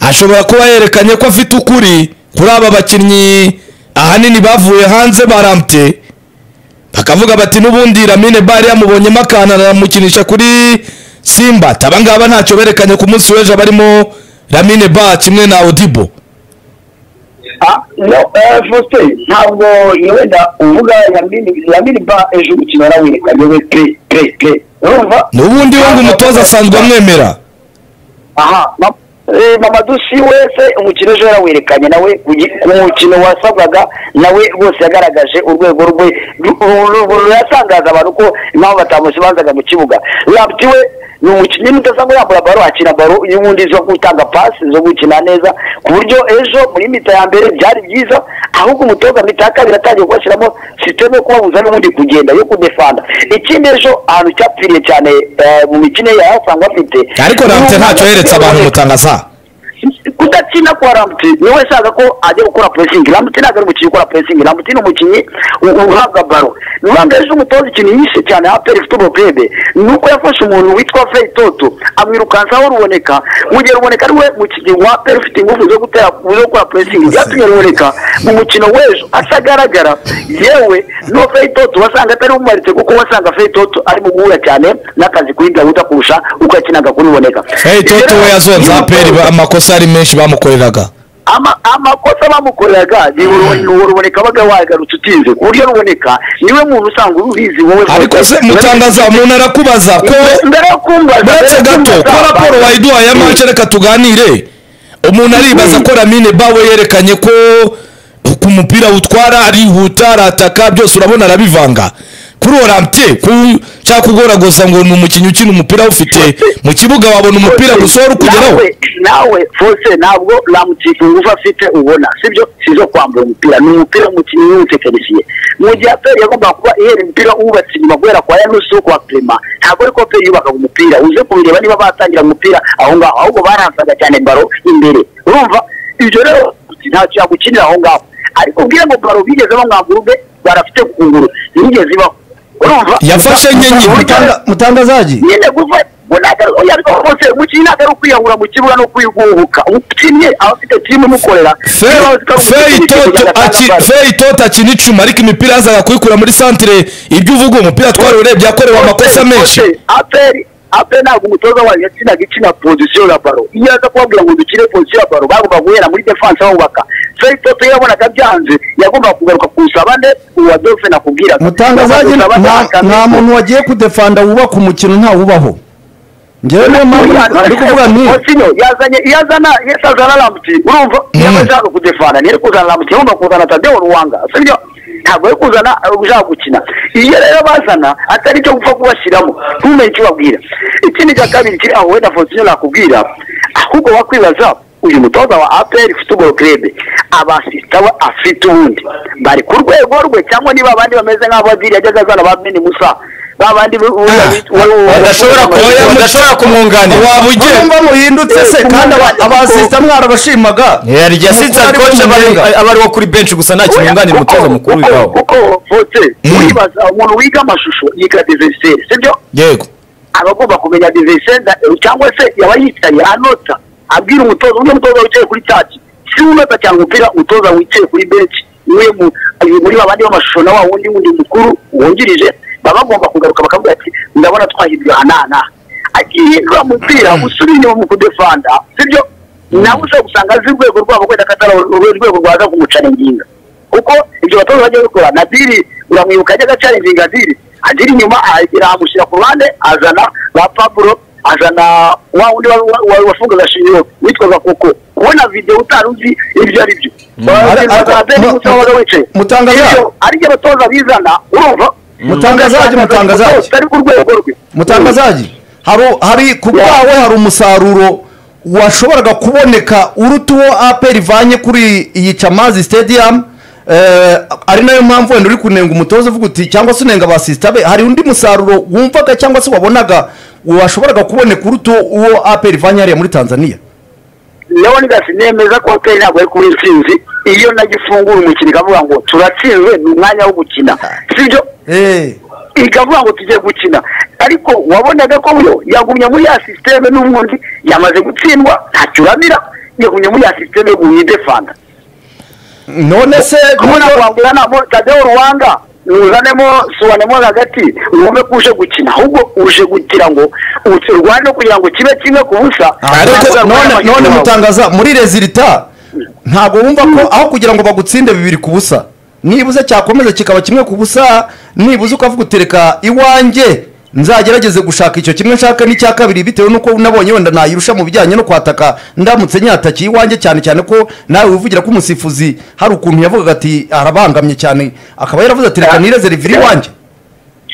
ashobora kuba yerekanye ko afite ukuri kuri aba bakinnyi ahanini bavuye hanze barambye bakavuga bati n'ubundi Lamine Bari yamubonyemo akantu aramukinisha kuri Simba tabangaba ntacyo berekanye ku munsi w'ejo barimo Lamine Ba kimwe na Odibo Ah, no eh, Faustin ntabwo wenda uvuga yamini yamini ba ejo umukino warawerekanye we pe pe pe urumva n'ubundi we ngo umutoza asanzwe amwemera aha ma- eh, Mamadou si wese umukino ejo yarawerekanye nawe ku gi- ku mukino wasabwaga nawe rwose yagaragaje urwego rwe ru- ru- ru- ruratangaza abantu ko impamvu batamusibanzaga mu kibuga labti we ni umukinnyi mudasanga yambura baro akina baro y'ubundi zo gutanga pasi zo gukina neza ku buryo ejo muri mita ya mbere byari byiza ahubwo umutoza mita ya kabiri atangiye kubashyiramo sisiteme yo kubabuza n'ubundi kugenda yo kudefanda ikindi ejo ahantu cyapfiriye cyane eh, mu mikino ye yahasanga afite ariko Ramte ntacyo yeretse abantu mutangaza kudakina kwa ramuti niwe ushaka ko ajya gukora puresingi ramuti ntabwo ari umukinnyi ukora puresingi ramuti ni umukinnyi u- uhabwa baro impamvu ejo umutoza ikintu yishe cyane aperi ifite ubupebe ni uko yafashe umuntu witwa fey toto amwirukansaho ruboneka mu gihe ruboneka ari we mu kigero wa aperi ufite ingufu zo gutera zo gukora puresingi byatumye ruboneka mu mukino w'ejo atagaragara yewe no fey toto wasanga atari umumaritse kuko wasanga fey toto ari mu guhura cyane n'akazi kuri gahuta kurusha uko yakinaga kuri ruboneka Hey Toto we yazonze aperi amakosa ari menshi bamukoreraga ama amakosa bamukoreraga ni urubo- ni uruboneka baga wagarutse utinze ku buryo ruboneka niwe muntu usanga urubizi wowe ariko se mutangaza umuntu arakubaza ko mbere yo kumbaza uretse gato ko raporo wayiduhaye y'amance reka tuganire umuntu aribaza ko ramine bawe yerekanye ko ku mupira utwara arihuta arataka byose urabona arabivanga kuri orante ku- cyangwa kugoragoza ngo ni umukinnyi ukina umupira awufite mu kibuga wabona umupira gusa wari ukugeraho nawe nawe fose ntabwo namutifu ngufu afite ubona sibyo sizo kwambura umupira ni umupira umukinnyi y'umutekinisiye mu gihe aperi yagombaga kuba ihera umupira wubatse inyuma guhera kwa yanusi yo kwa clement ntabwo ariko aperi yubakaga umupira uze kubireba niba batangira umupira aho ngaho ahubwo baransaga cyane baro imbere urumva ibyo rero ntacyo yagukinira aho ngaho ariko ubwire ngo baro bigeze bamwambura ubwe barafite kunguru ntiyigeze ibaho urumva Yafashe nke nyine. Mutanga- mutangazaji nyine guva bose umukinnyi ntabwo ari ukwiyahura mu kibuga no kwiguhuka umukinnyi aba afite timu imukorera feyi toto akina icuma ariko imipira yazaga kuyikura muri santire ibyo uvuga uwo mupira twari urebye yakorewe amakosa menshi aperi aperi ntabwo umutoza wayo yakinaga ikina pozisiyo ya baro iyo aza kubabwira ngo dukine pozisiyo ya baro bagomba guhera muri defanse bubaka feyi toto iyo yabonaga byanze yagombaga kugaruka ku rusabane uwa dofe nakubwiraga mutangazaji Bakagusaba nta- bakagusaba. nta muntu wagiye kudefanda wubaka umukino ntawubaho njyewe niyo mpamvu ndi kuvuga nti Continue. yazanye yazana yazana ramuti urumva yaba ashaka kudefana ntiyari kuzana ramuti yagomba kuzana tadewo ruwanga sibyo ntabwo ari kuzana ari ushaka gukina iyo rero bazana atari icyo gupfa kubashyiramo ntumenye icyo ubabwira ikindi cya kabiri kiri aho wenda fonsiyo nakubwira ahubwo wakwibaza uyu mutoza wa aperi futuboro kerebe abasita we afite ubundi bari ku rwego rwe cyangwa niba abandi bameze nk'abadiri yajyaga azana ba mini musa ba bandi bu- bu- bu- bu- badashobora ku- bu- badashobora kumwunganira waba ugiye mba muhindutse se kandi aba- abasista mwarabashimaga yarya sinzi Umukuru ari akoce mu aba ari- Murenge. aba ari uwo kuri benshi gusa nta kintu yunganira umutoza mukuru w'iwabo kuko vote wibaza umuntu wiga amashusho yiga diviseri sibyo yego aba agomba kumenya diviseri cyangwa se yaba yicaye anota abwira umutoza undi mutoza wicaye kuri taki si we unota cyangwa umupira umutoza wicaye kuri benshi niwe mu babiri muri babandi b'amashusho na wa wundi wundi mukuru wungirije baba bagomba kugaruka bakavuga ati ndabona twahirwa hanana akihindura umupira usubira inyuma mu kudefanda sibyo nawe ushobora gusanga azi urwego rwabo wenda akatari urwego rwaza kumucara inginga kuko ibyo batoza bajya gukora nadiri uramwibuka ajya agacara inginga adiri adiri inyuma aragira amushyira ku ruhande azana ba paburo azana wa wundi wa- wa- wa- wafungaga shingiro witwaga koko ubona videwo utari uzi ibyo ari byo Ara- ara- Abeni mu- Musa wabaga wicaye. Mutangazaje. Ibyo ari byo abatoza bizana urumva Mutangazaje, mutangazaje. Utari ku rwego rwe mutangazaji hari hari ku bwawe hari umusaruro washoboraga kuboneka uruta uwo aperi ivanye kuri iyi camazi stadium eh, ari nayo mpamvu wenda uri kunenga umutoza uvuga uti cyangwa se unenga abasisita be hari undi musaruro wumvaga cyangwa se wabonaga washoboraga kuboneka uruta uwo aperi ivanye hariya muri tanzania leonidas nemeza ko hoteli ntabwo ari kuba intsinzi iyo nagifungura umukino ikavuga ngo turatsinzwe ni umwanya wo gukina sibyo Eh, ikavuga ngo tugiye gukina ariko wabonaga ko yo yagumye muri ya sisiteme n'ubundi yamaze gutsindwa ntacyo uramira yagumye muri ya sisiteme yo guhindefanda none se kubona kwambura ntabwo tadewo ruwanga uzanemo sobanemo hagati wumve ko uje gukina ahubwo uje kugira ngo urwane no kugira ngo kibe kimwe ku busa ariko none none mutangaza muri rezilita ntabwo wumva ko aho kugira ngo bagutsinde bibiri ku busa nibuze cyakomeza kikaba kimwe ku busa nibuze ukavuga utereka iwanjye nzagerageze gushaka icyo kimwe nshaka n'icya kabiri bitewe n'uko nabonye wenda nayirusha mu bijyanye no kwataka ndamutse nyatakiye iwanjye cyane cyane ko nawe wivugira ko umusifuzi hari ukuntu yavugaga ati arabangamye cyane akaba yaravuze ati reka nirezerivire iwanjye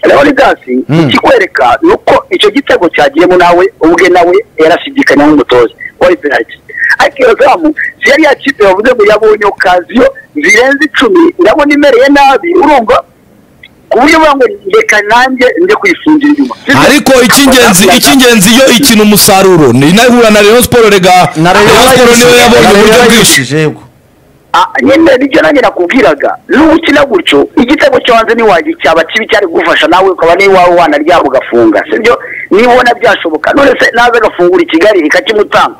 leonidas ikikwereka ni uko icyo gitego cyagiyemo nawe ubwe nawe yarashidikanya nk'umutoza wari penaliti ariko iyo zamu si yari yakipe bavuze ngo yabonye okaziyo zirenze icumi ndabona imereye nabi urumva ku buryo bavuga ngo reka nanjye njye kwifungira inyuma ariko icy'ingenzi icy'ingenzi iyo ikina umusaruro ni inahura na Rayon Sport rega Na Rayon Rayon Sport niyo yabonye uburyo bwinshi yayishije, yego. Ah, nyine nibyo nanjye nakubwiraga n'ubu ukina gutyo igitego cyo hanze ntiwagira cyaba kibi cyari kugufasha nawe ukaba niba wawe wanaryama ugafunga sibyo nibona byashoboka none se naza agafungura i kigali rikakimutanga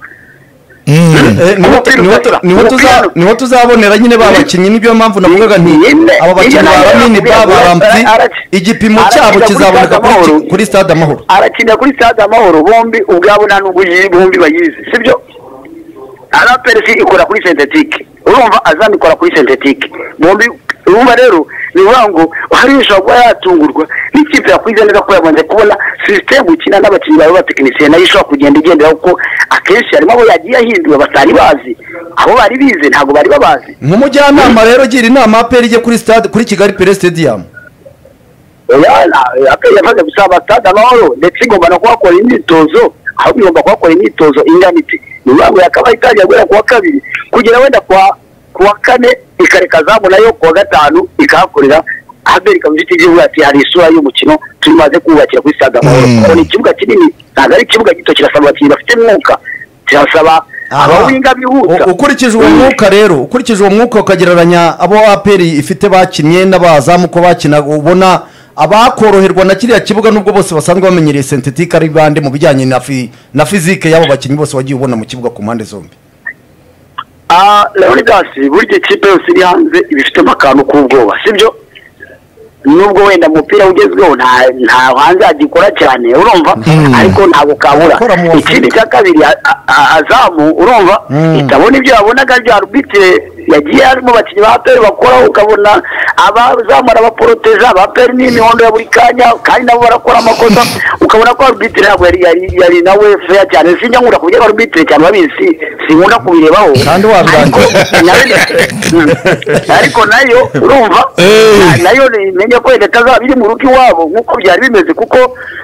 Eh, niho tu- Umupira niho tu- ukatura. niho Umupira- tuza- niho tuzabonera nyine ba bakinnyi niyo mpamvu navugaga nti Nyine, aba bakinnyi nyine nawe ba banini ba nakubwira, barampi ara- ara- igipimo arakina cyabo kuri kizaboneka Stade kuri- Amahoro. kuri stade amahoro arakinira kuri stade amahoro bombi ubwabo nta nubwo yi- bombi bayizi sibyo araperesi ikora kuri sentetike urumva azam ikora kuri sentetike bombi urumva rero ni ukuvuga ngo hariya ushobora kuba yatungurwa n'ikipe yakwize neza ko yamaze kubona sisiteme ukina n'abakinnyi bawe batekinisiye nayo ishobora kugenda igendera kuko akenshi harimo abo yagiye ahindura batari bazi abo bari bize ntabwo bari babazi nk'umujyanama rero gira inama aperi ijye kuri stade kuri kigali pere stadium aperi yamaze gusaba stade amahoro ndetse igomba no kuhakora imyitozo aho igomba kuhakora imyitozo ingana iti ni ukuvuga ngo yakabaye itangira guhera ku wa kabiri kugera wenda kwa ku wa kane ikareka zamu nayo ku wa gatanu ikahakorera aberi kamufite igihugu ati hari isura y'umukino tumaze kubakira kuri stade amahoro kuko ni ikibuga kinini ntabwo ari ikibuga gito kirasaba abakinnyi bafite umwuka kirasaba abawinga bihuta U- ukurikije uwo mwuka rero ukurikije uwo mwuka ukagereranya abo aperi ifite bakinnye n'abazamu uko bakina ubona abakoroherwa na kiriya kibuga nubwo bose basanzwe bamenyereye sentetike ari bande mu bijyanye na fi- na fizike y'abo bakinnyi bose wagiye ubona mu kibuga ku mpande zombi Ah, Leonidas burya ikipe yose iri hanze iba ifitemo akantu k'ubwoba sibyo nubwo wenda umupira ugezweho nta nta hanze hagikora cyane urumva ariko ntabwo kabura Gukora mu Afurika. ikindi cya kabiri a- a- azamu urumva itabona ibyo yabonaga bya rubitire yagiye harimo abakinnyi ba peri bakora ukabona abazamu arabaporoteja ba peri n'imihondo ya buri kanya kandi nabo barakora amakosa ukabona ko rubitire ntabwo yari yari yari nawe feya cyane sinjya nkunda kuvuga ba rubitire cyane babizi sinkunda kubirebaho Kandi wabirangiza. Ariko nayo- ariko nayo urumva na- nayo menya ko leta azaba iri mu rugo iwabo nk'uko byari bimeze kuko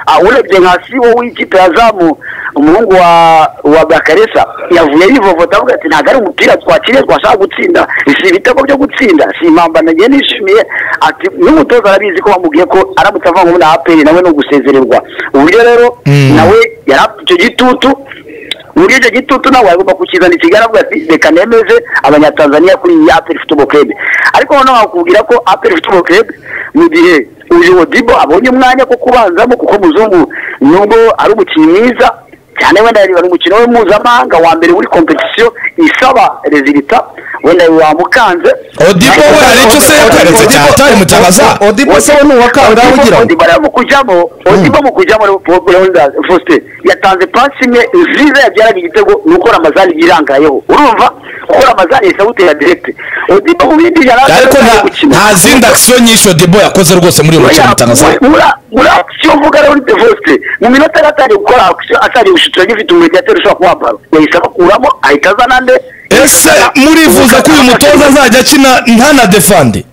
ah, urebye nka sibo w'ikipe ya zamu umuhungu wa wa bakaresa yavuye yivovota avuga ati ntabwo ari umupira twakiriye twashaka gutsinda si ibitego byo gutsinda si impamba nagiye nishimiye ati n'umutoza arabizi ko bamubwiye ko aramutse avangwa na aperi nawe ni ugusezererwa uburyo raro nawe yari afite icyo gitutu muri icyo gitutu nawe agomba kukizana i Kigali avuga ati reka nemeze abanyatanzaniya kuri iyi aperi football club ariko noneho bakubwira ko aperi football club mu gihe uyu Odibo abonye umwanya wo kubanzamo kuko muzungu nubwo ari umukinnyi mwiza cyane wenda ni umukino we mpuzamahanga wa mbere muri kompetisiyo isaba rezilita wenda biba mukanze odibo we hari icyo se yakoretse cyane atari mutangaza odibo se we ni uwa kangahe ugira ngo odibara mu kujyamo odibo mu kujyamo leonidas faustin yatanze pasi imwe nziza yabyaraga igitego ni uko ramazani yirangayeho urumva kuko ramazani yahise awutera direkite odibo mu bindi yari ariko nta- nta zindi akisiyo nyinshi odibo yakoze rwose muri uyu mukino mutangaza muri akisiyo mvuga rero ni devote mu minota yari atari gukora akisiyo atari gushutura agifite umurenge atari ushobora kuba baro yahise abakuramo ahita azana ande ese murifuza ko uyu mutoza azajya akina ntana defande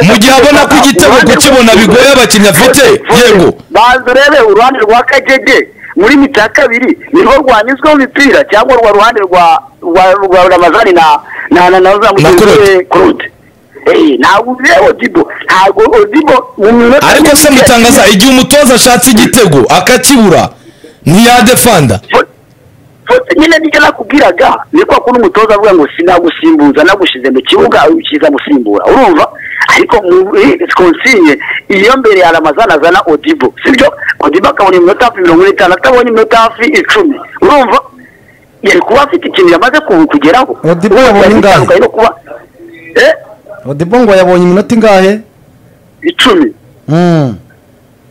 mu gihe abona ko igitego kukibona bigoye abakinnyi afite yego banza urebe uruhande rwa kagege muri mita ya kabiri nirwo rwanyuzweho imipira cyangwa rwa ruhande rwa rwa rwa ramazani na na na na za mugenzi we claude Eh, ntabwo ureba odibo ntabwo odibo mu minota ariko se mutangaza igihe umutoza ashatse igitego akakibura ntiyadefanda Foto nyine nicyo nakubwiraga ni kwa kundi umutoza avuga ngo sinagusimbuza nagushyize mu kibuga ukiza gusimbura urumva ariko muri konsinye iyo mbere ya ramazana azana odibo sibyo odibo akabona iminota hafi mirongo ine n'itanu atabonye iminota hafi icumi urumva yari kuba afite ikintu yamaze ku- kugeraho Odibo Urumva, yabonye yari ingahe? bitandukanye no kuba eh odibo ngo yabonye iminota ingahe icumi Mm.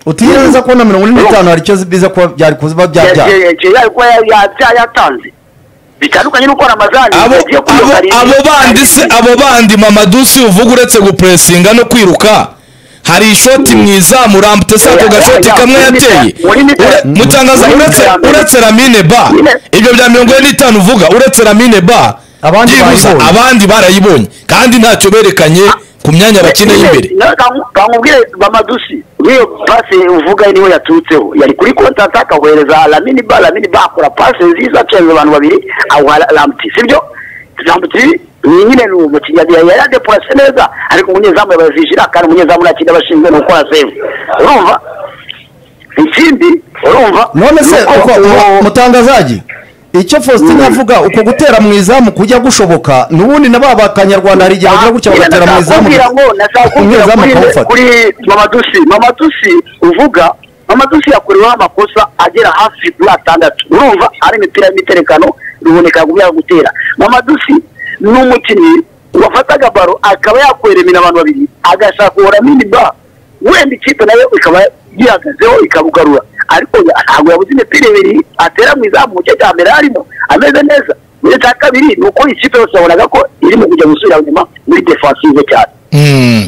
utirenza kubona mirongo ine n'itanu hari icyo biza kuba byari kuba byabyara yagiye yari kuba ya- ya- yatanze bitandukanye n'uko ramazani abo yagiye abo kwiyonga rimwe. abo bandi se abo bandi mamadusi uvuga uretse gupuresinga no kwiruka hari ishoti mu izamu rambutse ako gashoti kamwe yateye Ure- mutangaza uretse uretse ramine ba ibyo bya mirongo ine n'itanu uvuga uretse ramine ba Abandi byibuze barayibonye. abandi barayibonye kandi ntacyo berekanye ku myanya bakina y'imbere bamubwire bamadusi nk'iyo pasi uvuga niwe yaturutseho yari kuri kontata akahohereza lamini ba lamini ba akora pasi nziza acenze abantu babiri awuha ramuti sibyo ramuti nyine ni umukinnyi yari yari adepurase neza ariko umunyezamu yabajijira kandi umunyezamu nta kindi aba ashinzwe ni ukora sevu urumva ikindi urumva none se ni uko uko- uwo- uko- mutangazaji icyo faustin avuga uko gutera mu izamu kujya gushoboka n'ubundi na ba bakanyarwanda hari igihe bagira gutya bagatera mu izamu Nakubwira ngo nazakubwira umunyezamu kuri- akawufata kuri mamadusi mamadusi uvuga mamadusi yakoreweho amakosa agera hafi kuri atandatu urumva ari imipira y'imiterekano ruboneka kubera gutera mamadusi ni umukinnyi wafataga baro akaba yakweremera abantu babiri agashaka uwo ramini ba wenda ikipe nayo ikaba yihagazeho ikabugarura ariko ntabwo yabuze imipira ibiri atera mu izamu mu gice cya mbere arimo ameze neza mu gice cya kabiri ni uko ikipe yose yabonaga ko irimo kujya gusubira inyuma muri defensive cyane Mm.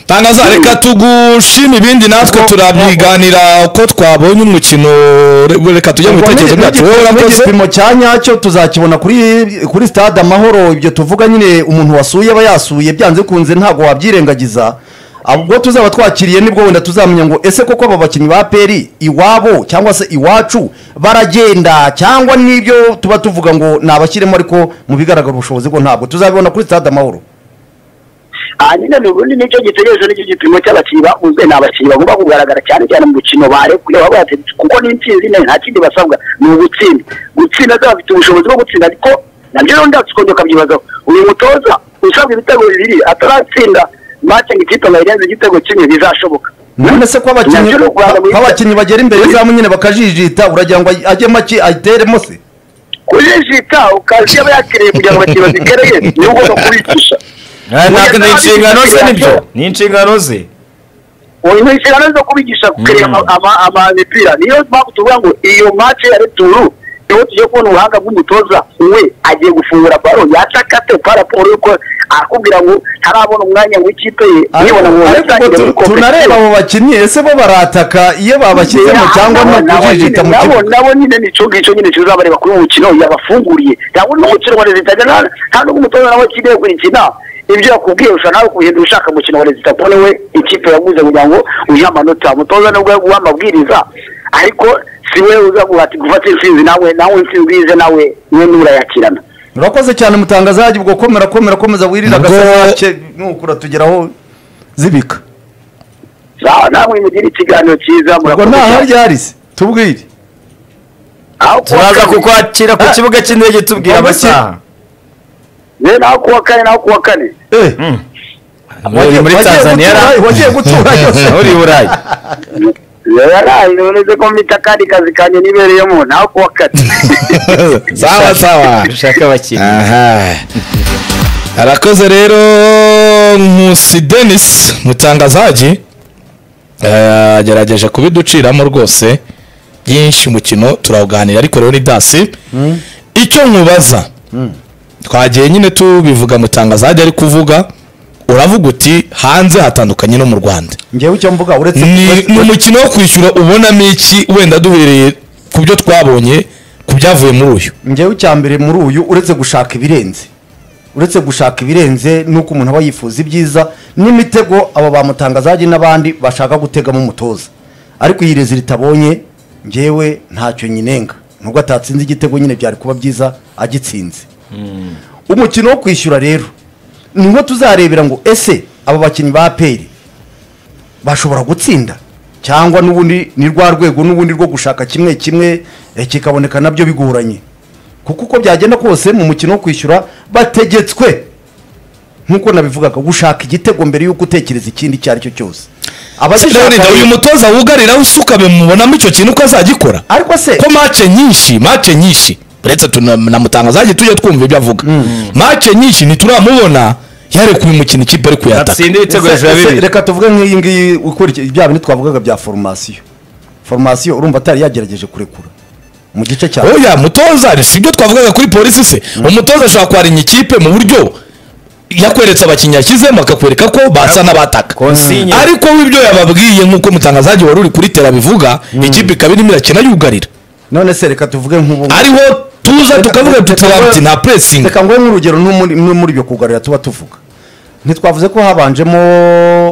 tangaza reka tugushime ibindi natwe turabyiganira uko twabonye umukino re- reka tujye mu Ubwo bitekerezo ni- byacu wowe n'igi- urakoze n'igipimo cya nyacyo tuzakibona kuri kuri stade amahoro ibyo tuvuga nyine umuntu wasuye aba yasuye byanze bikunze ntabwo wabyirengagiza ubwo tuzaba twakiriye nibwo wenda tuzamenya ngo ese koko aba bakinnyi ba peri iwabo cyangwa se iwacu baragenda cyangwa n'ibyo tuba tuvuga ngo nabashyiremo ariko mu bigaragara ubushobozi bwo ntabwo tuzabibona kuri stade amahoro hanyuma ni ubundi nicyo gitegereje nicyo gipimo cy'abakinnyi bakunzwe ni abakinnyi bagomba kugaragara cyane cyane mu mukino barekuye baba bayatetse kuko ni intsinzi neza nta kindi basabwa ni ugutsinda gutsinda ze bafite ubushobozi bwo gutsinda ariko nabyo rero ndatse ukongera ukabyibazaho uyu mutoza usabwa ibitego bibiri ataratsinda make ngo ikipe ngo yirenze igitego kimwe bizashoboka none se ko abakinnyi Nabyo ni ukuranga mu- ko abakinnyi bagera imbere y'izamu nyine bakajijita uragira ngo ajye make ayiteremo se kujijita ukazi aba yakiriye kugira ngo abakinnyi bazikereye niwe ugomba kubigisha ntabwo ni inshingano ze nibyo ni inshingano ze uyu ni inshingano zo kubigisha gukerera amapira niyo mpamvu tuvuga ngo iyo match ya returu niho tugiye kubona ubuhanga bw'umutoza we agiye gufungura baro yacakate kwa raporo yuko akubwira ngo ntarabona umwanya w'ikipe ye nibona ngo ariko yatangiye muri tu- tunareba competition. abo bakinnyi ese bo barataka iyo babashyizemo Yeah, cyangwa nabo- no nabo kujijita mu nyine- nabo- kibuga nabo nyine nicyo ngicyo nyine kizabareba kuri uyu mukino yabafunguriye ntabwo n'umukino wa rezida nta- nta n'ubwo umutoza nawe akeneye kuyikina ibyo yakubwiye ushobora nawe kubihindura ushaka umukino wa rezida kuko niwe ikipe yaguze kugira ngo uyihe amanota umutoza nibwo yaguha amabwiriza ariko si we uza guhati- gufata intsinzi nawe nawe intsinzi wize nawe niwe n'urayakirana urakoze cyane mutangazaji ubwo komera komera komeza wirira Ubwo- agasake nuko uratugeraho zibika Za- namwe mugire ikiganiro cyiza ubwo murakoze nta cyane. harya hari se tubwire Aho kuwa turaza kabiri. kukwakira ku kibuga cy'indege tubwira Abakinnyi- amasaha Yewe naho kuwa kane naho kuwa kane Eh, uri muri wagiye tanzania gutura- wagiye gutura yose uri i burayi yaraye uretse ko mpita akandi kazi kanjye nibereyemo nawe kuwakata sawa sawa dushaka abakinnyi aha arakoze rero nkusi denise mutangazaji agerageje kubiduciramo rwose byinshi mukino turawuganira ariko rero ni dasi icyo nkubaza twagiye nyine tubivuga mutangazaji ari kuvuga uravuga uti hanze hatandukanye no mu rwanda ngewe icyo mvuga uretse ni ni umukino wo kwishyura ubonamo iki wenda duhereye ku byo twabonye ku byavuye muri uyu ngewe icya mbere muri uyu uretse gushaka ibirenze uretse gushaka ibirenze nuko umuntu aba yifuza ibyiza n'imitego aba bamutangazaje n'abandi bashaka gutegamo umutoza ariko iyi rezi ritabonye ngewe ntacyo nyinenga nubwo atatsinze igitego nyine byari kuba byiza agitsinze umukino wo kwishyura rero niho tuzarebera ngo ese aba bakinnyi ba peri bashobora gutsinda cyangwa n'ubundi ni rwa rwego n'ubundi rwo gushaka kimwe kimwe eh, kikaboneka nabyo bigoranye kuko uko byagenda kose mu mukino wo kwishyura bategetswe nk'uko nabivugaga gushaka igitego mbere y'uko utekereza ikindi icyo ari cyo cyose Sibyo Abagishaka- wenda uyu mutoza wugarira usukame mubonamo icyo kintu ko azagikora ariko se ko mace nyinshi mace nyinshi uretse tuna- na mutangazaje tujye twumva ibyo avuga mace nyinshi ntituramubona yarekuye umukino ikipe ari kuyataka atsinda ibitego Ese- hejuru ya ese bibiri reka tuvuge nk'iyi ngiyi ukurikiye bya bintu twavugaga bya foromasiyo foromasiyo urumva atari yagerageje kurekura mu gice cya oya mutoza ari sibyo twavugaga kuri polisi se umutoza ashobora kwarenya ikipe mu buryo yakweretse abakinnyi yashyizemo akakwereka ko basa n'abataka Konsinye. ariko w'ibyo yababwiye nk'uko mutangazaje wari uri kuri tera bivuga ikipe ikaba irimo irakina yugarira none se reka tuvuge nk'ubu ariho tuza tukavuga tukavuga tuti nta presingi reka nguhe nk'urugero no muri- no muri ibyo kugarura tuba tuvuga ntitwavuze ko habanjemo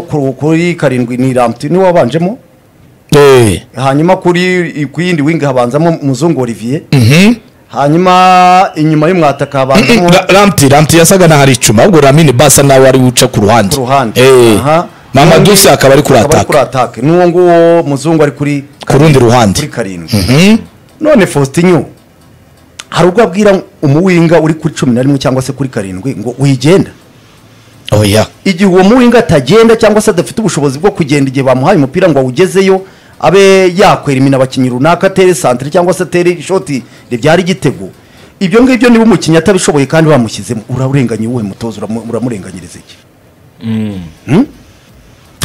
ku- kuri karindwi ni ramuti niwe wabanjemo Eh. hanyuma kuri ku yindi wingi habanzamo muzungu olivier Mhm. hanyuma inyuma y'umwataka habanzamo Ra- ramti ramti yasaga n'aho ari icuma ahubwo ramini basa nawe ari wuca ku ruhande ku ruhande Eh. Aha. mama N'undi dusi akaba ari kurataka ataka n'uwo nguwo muzungu ari kuri ku rundi kuri ruhande karindwi Mhm. none faustinyo hari ubwo abwira umuwinga uri kuri cumi na rimwe cyangwa se kuri karindwi ngo wigenda oya igihe uwo muwinga atagenda cyangwa se adafite ubushobozi bwo kugenda igihe bamuhaye umupira ngo awugezeyo abe yakwera imina abakinnyi runaka atere santire cyangwa se atere ishoti ribyara igitego ibyo ngibyo niba umukinnyi atabishoboye kandi bamushyizemo urarenganya uwuhe mutoza uramu- uramurenganyiriza iki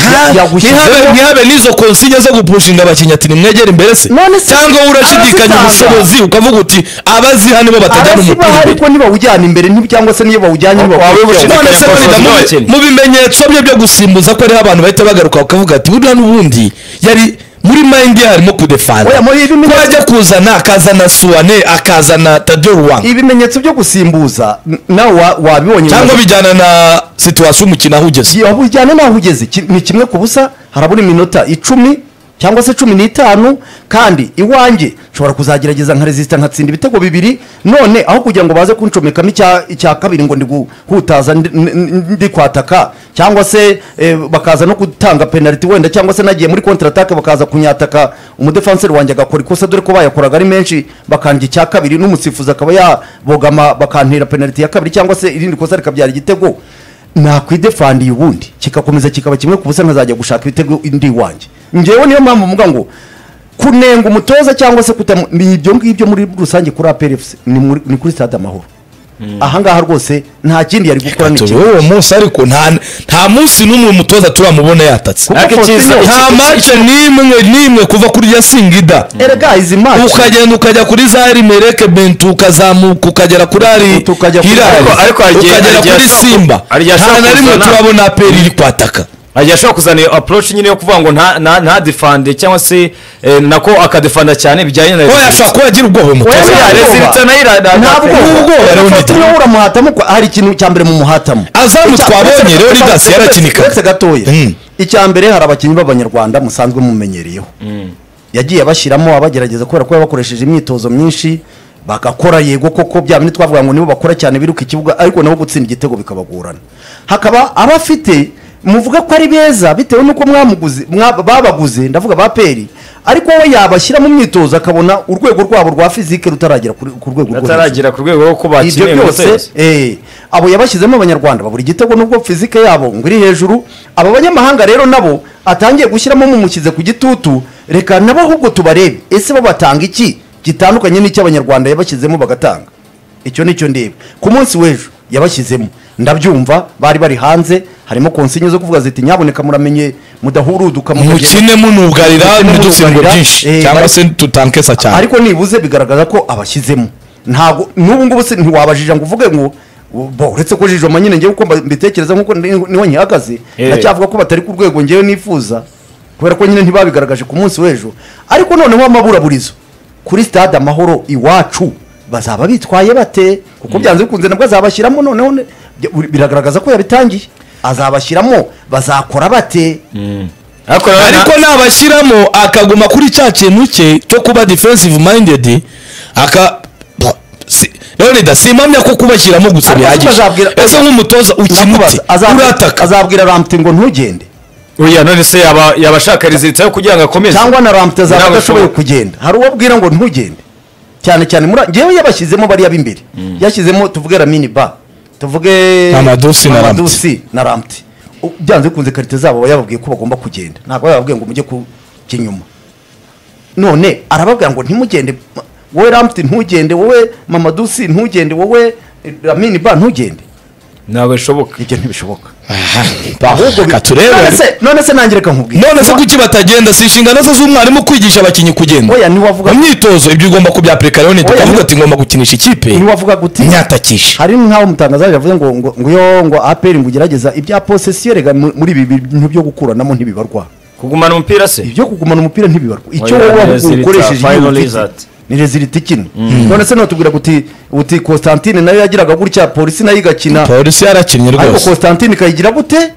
Ha- yagushyizeho- ntihabe ntihabe n'izo konsinye zo gupushinga abakinnyi ati nimwegere imbere se None se- cyangwa wowe urashidikanya arazitanga. ubushobozi ukavuga uti abaziha nibo batajyana arazibaha umupira imbere ariko nibawujyana imbere ni- cyangwa se niyo bawujyanye wabibushije. none se Belinda, Abakinnyi basoza mu- abakinnyi. mu bimenyetso bye byo gusimbuza ko ariho abantu bahita bagaruka bakavuga ati buriya n'ubundi yari muri mayindi ye harimo kudefansa Oya, muri ibi ko bimenyetso- ajya kuzana akazana suwane akazana tado ruwanga ibimenyetso byo gusimbuza n- nawe wa- wabibonye cyangwa bijyana na situwasiyo umukino aho ugeze Gihe bujyana n'aho ugeze ki- ni kimwe ku busa harabura iminota icumi cyangwa se cumi n'itanu kandi iwanjye nshobora kuzagerageza nka resisita nkatsinda ibitego bibiri none aho kugira ngo baze kuncomekamo icya icya kabiri ngo ndi guhutaza ndi- n- n- ndi kwataka cyangwa se eh, bakaza no gutanga penaliti wenda cyangwa se nagiye muri kontratake bakaza kunyataka umudefanseri wanjye agakora ikosa dore ko bayakoraga ari menshi bakandya icya kabiri n'umusifuzi akaba yabogama bakantera penaliti ya kabiri cyangwa se irindi kosa rikabyara igitego nakwidefandiye ubundi kikakomeza kikaba kimwe ku busa nkazajya gushaka ibitego indi iwanjye ngewe niyo mpamvu mvuga ngo kunenga umutoza cyangwa se kutamu ni ibyo ngibyo muri rusange kuri APRFC ni, muri- ni kuri stade amahoro ahangaha rwose nta kindi yari gukora ni turi kimwe uwo munsi ariko nta nta munsi n'umwe umutoza turamubona yatatse Kuko Ariko icyiza- Faustino- nta mace n'imwe n'imwe kuva kuri ya singida erega izi match ukagenda ukajya kuri za rimereke bentu ukazamuka ukagera kuri ari Tukajya kuri- Hilal, Ariko- ariko hari igihe- ukagera hari igihe kuri ashobora- simba hari igihe nta ashobora na rimwe kuzana- turabona aperi iri kwataka agiye ashobora kuzana iyo approach nyine yo kuvuga ngo nta- nta- ntadefande cyangwa se eh, nako akadefanda cyane bijyanye na we ashobora kuba yagira ubwoba uyu Oya, mutoza Buriya nta rezi bwoba. bita nayo ira- ntabwo ubwoba rero Faustino nitwa- uramuhatamo ko hari ikintu cya mbere mumuhatamo azamu twabonye rero ridasi yarakinikaga uretse gatoya Mm. icya mbere hari abakinnyi b'abanyarwanda musanzwe mumenyereyeho yagiye abashyiramo abagerageza kubera ko yabakoresheje imyitozo myinshi bagakora yego koko bya bindi twavuga ngo nibo bakora cyane biruka ikibuga ariko nabo gutsinda igitego bikabagorana hakaba abafite muvuga ko ari beza bitewe n'uko mwamuguze mwa- babaguze ndavuga ba peri ariko we yabashyira mu myitozo akabona urwego rwabo rwa fizike rutaragera kuri- ku rwego rwo hejuru ataragera ku rwego rwo kuba ibyo kimwe byose eh, abo yabashyizemo abanyarwanda babura igitego nubwo fizike yabo ngo iri hejuru aba banyamahanga rero nabo atangiye gushyiramo mumushyize ku gitutu reka nabo ahubwo tubarebe ese bo batanga iki gitandukanye n'icyo abanyarwanda yabashyizemo bagatanga icyo ni cyo ndeba ku munsi w'ejo yabashyizemo ndabyumva bari bari hanze harimo konsinye zo kuvuga ziti nyaboneka muramenye mudahuruduka mukagenda." mukine munugarira Mukine ntidutsinda munugarira, byinshi eh, cyangwa bari- se tutankesa cyane ariko nibuze bigaragaza ko abashyizemo ntabwo n'ubu ngubu se ntiwabajija ngo uvuge ngo bo uretse ko jijoma nyine ngewe uko mba- mbitekereza nk'uko ni- niho nkihagaze Eh. ndacyavuga ko batari ku rwego ngewe nifuza kubera ko nyine ntibabigaragaje ku munsi w'ejo ariko noneho amaburaburizo kuri stade amahoro iwacu bazaba bitwaye bate kuko byanze bikunze nabwo azabashyiramo noneho ne- bya- biragaragaza ko yabitangiye azabashyiramo bazakora bate ariko rero na- ariko nabashyiramo akaguma kuri cya kintu cye cyo kuba defensive minded aka si- leonida simpamya ko kubashyiramo gusa Ariko bihagije azabwira- ese nk'umutoza ukina Ndakubaza, uti azabwira- urataka azabwira ramte ngo ntugende oya none se yaba yaba ashaka rezilita yo kugira ngo akomeze cyangwa na rampe zaba Ntabwo adashoboye ashobora. kugenda hari uwo abwira ngo ntugende cyane cyane muri ngewe yabashyizemo bariya b'imbere yashyizemo tuvuge ramini ba tuvuge Mamadusi na Mamadusi na ramte byanze bikunze karite zabo aba yababwiye ko bagomba kugenda ntabwo yababwiye ngo mujye ku kinyuma none arababwira ngo ntimugende wowe ramte ntugende wowe mamadusi ntugende wowe eh, ramini ba ntugende ntabwo bishoboka ibyo ntibishoboka ahubwo bi- reka turebe None se- none se nanjye reka nkubwire none se kuki batagenda si inshingano ze z'umwarimu kwigisha abakinnyi kugenda oya ntiwavuga mu myitozo ibyo ugomba kubyapurika leonida Oya, ukavuga ni- ati ngomba gukinisha ikipe ntiwavuga guti nyatakishe hari nk'aho umutangazaje yavuze ngo ngo ngo yo ngo aperi ngo ugerageza ibya posesiyo rega mu- muri ibi bintu byo gukuranamo ntibibarwa kugumana umupira se ibyo kugumana umupira ntibibarwa icyo Oya, wowe ni resulta, ukoresheje iyo final ufite, result. ni rezilita ikina none se notubwira guti uti constantine nayo yagiraga gutya polisi nayo igakina polisi yarakinnye ariko rwose constantine ikayigira gute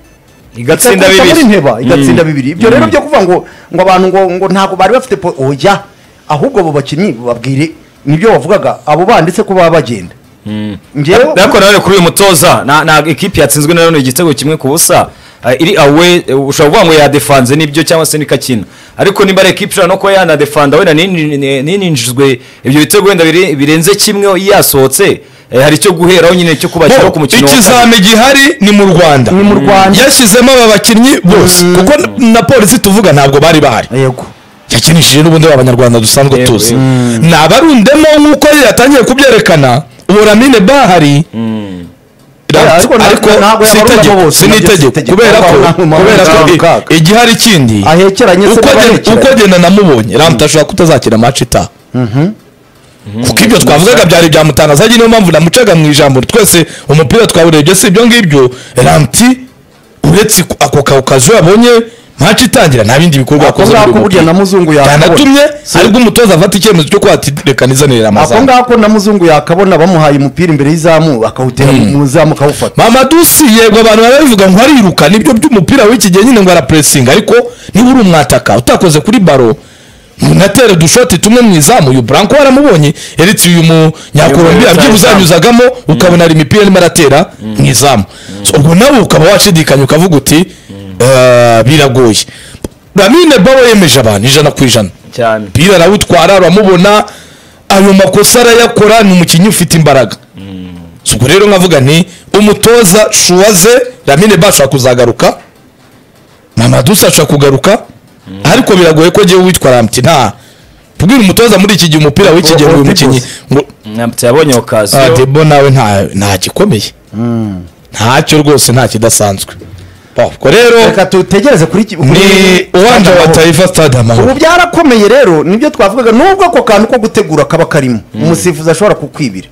igatsinda Ikakubita muri bibiri nteba igatsinda bibiri ibyo rero byo kuvuga ngo ngo abantu ngo ngo ntabwo bari bafite po- oya ahubwo abo bakinnyi babwire nibyo bavugaga abo banditse ko baba bagenda njyewe ariko nanone kuri uyu mutoza na- na ekipi yatsinzwe nanone igitego kimwe ku busa eh, iri awe eh, ushobora kuvuga ngo yadefanze nibyo cyangwa se ntikakina ariko niba ari ekipi ishobora no kuba yanadefanda wenda nini- nininjizwe ibyo bitego wenda bire- birenze kimwe iyo yasohotse eh, hari icyo guheraho nyine cyo kubashyiraho ku mukino wa kabiri. ikizami gihari ni mu rwanda ni mu rwanda yashyizemo aba bakinnyi bose Mm. kuko na- na polisi tuvuga ntabwo bari bahari yego yakinishije n'ubundi abanyarwanda dusanzwe Yego, tuzi yego. ni abarundemo nk'uko yatangiye kubyerekana ubu ramine bahari Oya, ariko na- ariko ntabwo si yabarundamo itegeko bose, si nabyo si n'itegeko itegeko. kubera ko Ntabwo nabwo kubera ko nabwo i- ntabwo. igihari ikindi ahekeranye se uko baba agenda- bahekeranye. uko agenda namubonye ramute ashobora kutazakina maci itaha kuko ibyo twavugaga byari byamutangaza niyo mpamvu namucaga mu ijambo twese umupira twawurebye si ibyo ngibyo ramti uretse ku- ako ka- kazu yabonye maci itangira nta bindi bikorwa ako yakoze muri ngako uwo burya mupira. na muzungu yakabona byanatumye aribwo umutoza afata icyemezo cyo kuba ati reka ako nizanire amazamu ngako na muzungu yakabona bamuhaye umupira imbere y'izamu akawutera mu zamu akawufata mamadusi yego abantu barabivuga ngo ariruka nibyo by'umupira w'iki gihe nyine ngo arapuresinga ariko niba uri umwataka utakoze kuri baro munatere udushoti tumwe mu izamu uyu branko waramubonye eretse uyu munyakolombiya Uyu byibuze yanyuzamo. yanyuzagamo ukabona hari imipira arimo aratera mu izamu So, ubwo nawe ukaba washidikanya ukavuga uti "Eh, biragoye ramine baro yemeje abantu ijana ku ijana cyane umupira arawutwara aramubona ayo makosa arayakora ni umukinnyi ufite imbaraga So, ubwo rero nkavuga nti umutoza shuwaze ramine bashobora kuzagaruka mamadusa ashobora kugaruka ariko biragoye ko ngewe witwa ramti nta tubwire umutoza muri iki gihe umupira w'iki gihe ngo uyu Odibose. mukinnyi ngo Nyamutse yabonye Ah, okaziyo debo nawe nta nta gikomeye ntacyo rwose nta kidasanzwe Ba, ubwo rero reka tutegereze kuri ki- ni kuri- uwanje wa taifa stade amahoro ubu byarakomeye rero nibyo twavugaga nubwo ako kantu ko gutegura kaba karimo umusifuzi ashobora kukwibira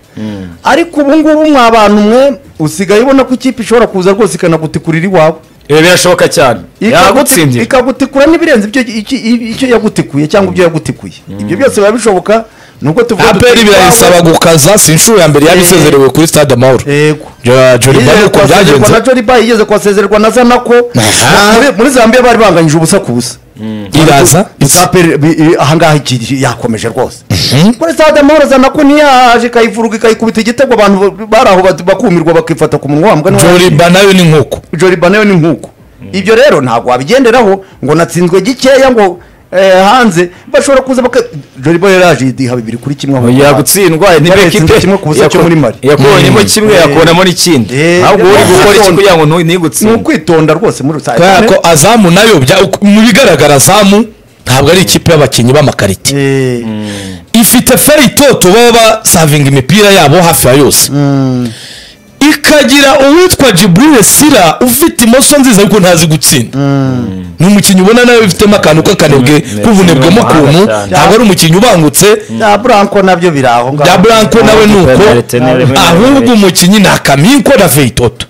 ariko ubu ngubu mwa bantu mwe usigaye ubona ko ikipe ishobora kuza rwose ikanagutikurira iwawe ibi birashoboka cyane Ikaguti- yagutsindira ikagutikura n'ibirenze ibyo iki- i- icyo yagutikuye cyangwa ibyo yagutikuye ibyo byose biba bishoboka nubwo tuvuga duti- aperi birayisaba gukaza si inshuro ya mbere yabisezerewe kuri stade amahoro yego Jo- Jolly Ball Yigeze uko kwasezerwa na byagenze Johnny Bay yigeze kwasezerwa na Zanako Aha. muri- muri Zambia bari banganyije ubusa ku busa iraza gusa APR bi- i- ahangaha iki- yakomeje rwose kuri stade amahoro Zanako ntiyaje ikayivuruga ikayikubita igitego abantu ba- bari aho bat- bakumirwa bakifata ku munwa wambwa n'uwa- joriba nayo ni nk'uko Joliba nayo ni nkuko ibyo rero ntabwo wabigenderaho ngo natsinzwe gikeya ngo eh, hanze bashobora kuza baka Joliba yari yaje yidiha bibiri kuri kimwe aho yagutsindwa niba Yaretsinze ekipe kimwe ku busa cyo muri Mali. yakubonyemo kimwe Eh. yakubonamo n'ikindi Eh, ahubwo uri gukora iki kugira ngo ntu- ni ntigutsinde ukwitonda rwose muri rusange kubera ko azamu nayo bya- uku- mu bigaragara azamu ntabwo ari ikipe y'abakinnyi b'amakarite Eh, ifite feritoto baba basavinga imipira yabo hafi ya yose ikagira uwitwa jiburire sira ufite imoso nziza ariko ntazi gutsinda ni umukinnyi ubona nawe wifitemo akantu k'akanebwe k'ubunebwemo ni umuhanga ukuntu cyane. ntabwo ari umukinnyi ubangutse bya buranko nabyo biri aho ngaho bya buranko nawe ni uko penalite ni rimwe na ahubwo rimwe. umukinnyi ni akaminko na feitoto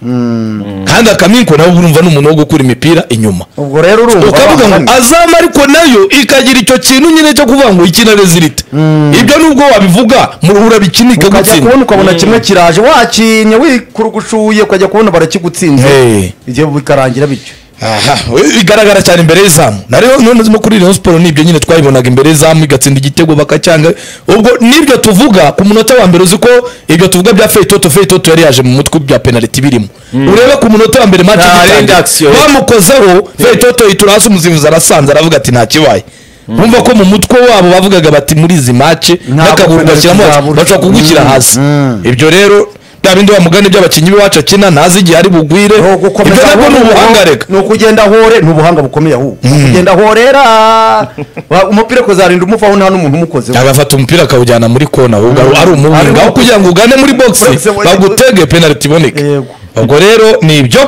kandi akaminko nawe urumva ni umuntu wo gukura imipira inyuma ubwo rero urumva ukavuga ngo abahamye. azama ariko nayo ikagira icyo kintu nyine cyo kuvuga ngo ikina rezilite ibyo nubwo wabivuga mu ruhura bikina ukajya ikagutsinda kubona ukabona kimwe kiraje wakinye wikurugushuye ukajya kubona barakigutsinze Hey. ibyo bikarangira bityo aha we- bigaragara cyane imbere y'izamu nariyo none zimo kuri Rayon Sport nibyo nyine twayibonaga imbere y'izamu igatsinda igitego bakacyanga ubwo nibyo tuvuga ku munota wa mbere uzi ko ibyo tuvuga bya Feitoto Feitoto yari yaje mu mutwe bya penalty birimo urebe ku munota wa mbere match Nta rindi action igitangira ye. bamukozeho Feitoto yitura hasi umuzivuzi arasanze aravuga ati nta kibaye Bumva ko mu mutwe wabo bavugaga bati muri izi match Ntabwo n'akaguru penalty bashyiramo bati, zabura. bashobora kugushyira Mm, hasi mm. ibyo rero bya bindi wa mugani by'abakinnyi b'iwacu akina ntazi igihe ari bugwire Ni ugukomeza ibyo nabwo ni ahubwo ubuhanga reka ni ukugenda hore ni ubuhanga bukomeye ahubwo Ni ukugenda horera Wa- umupira kuzarinda umuvaho nta n'umuntu umukozeho agafata umupira akawujyana muri kona ahubwo ari- ari Ari umuhinga aho umuhinga. kugira ngo ugane muri Boxe bogisi muri- bagutege penaliti iboneke Yego. ubwo rero ni ibyo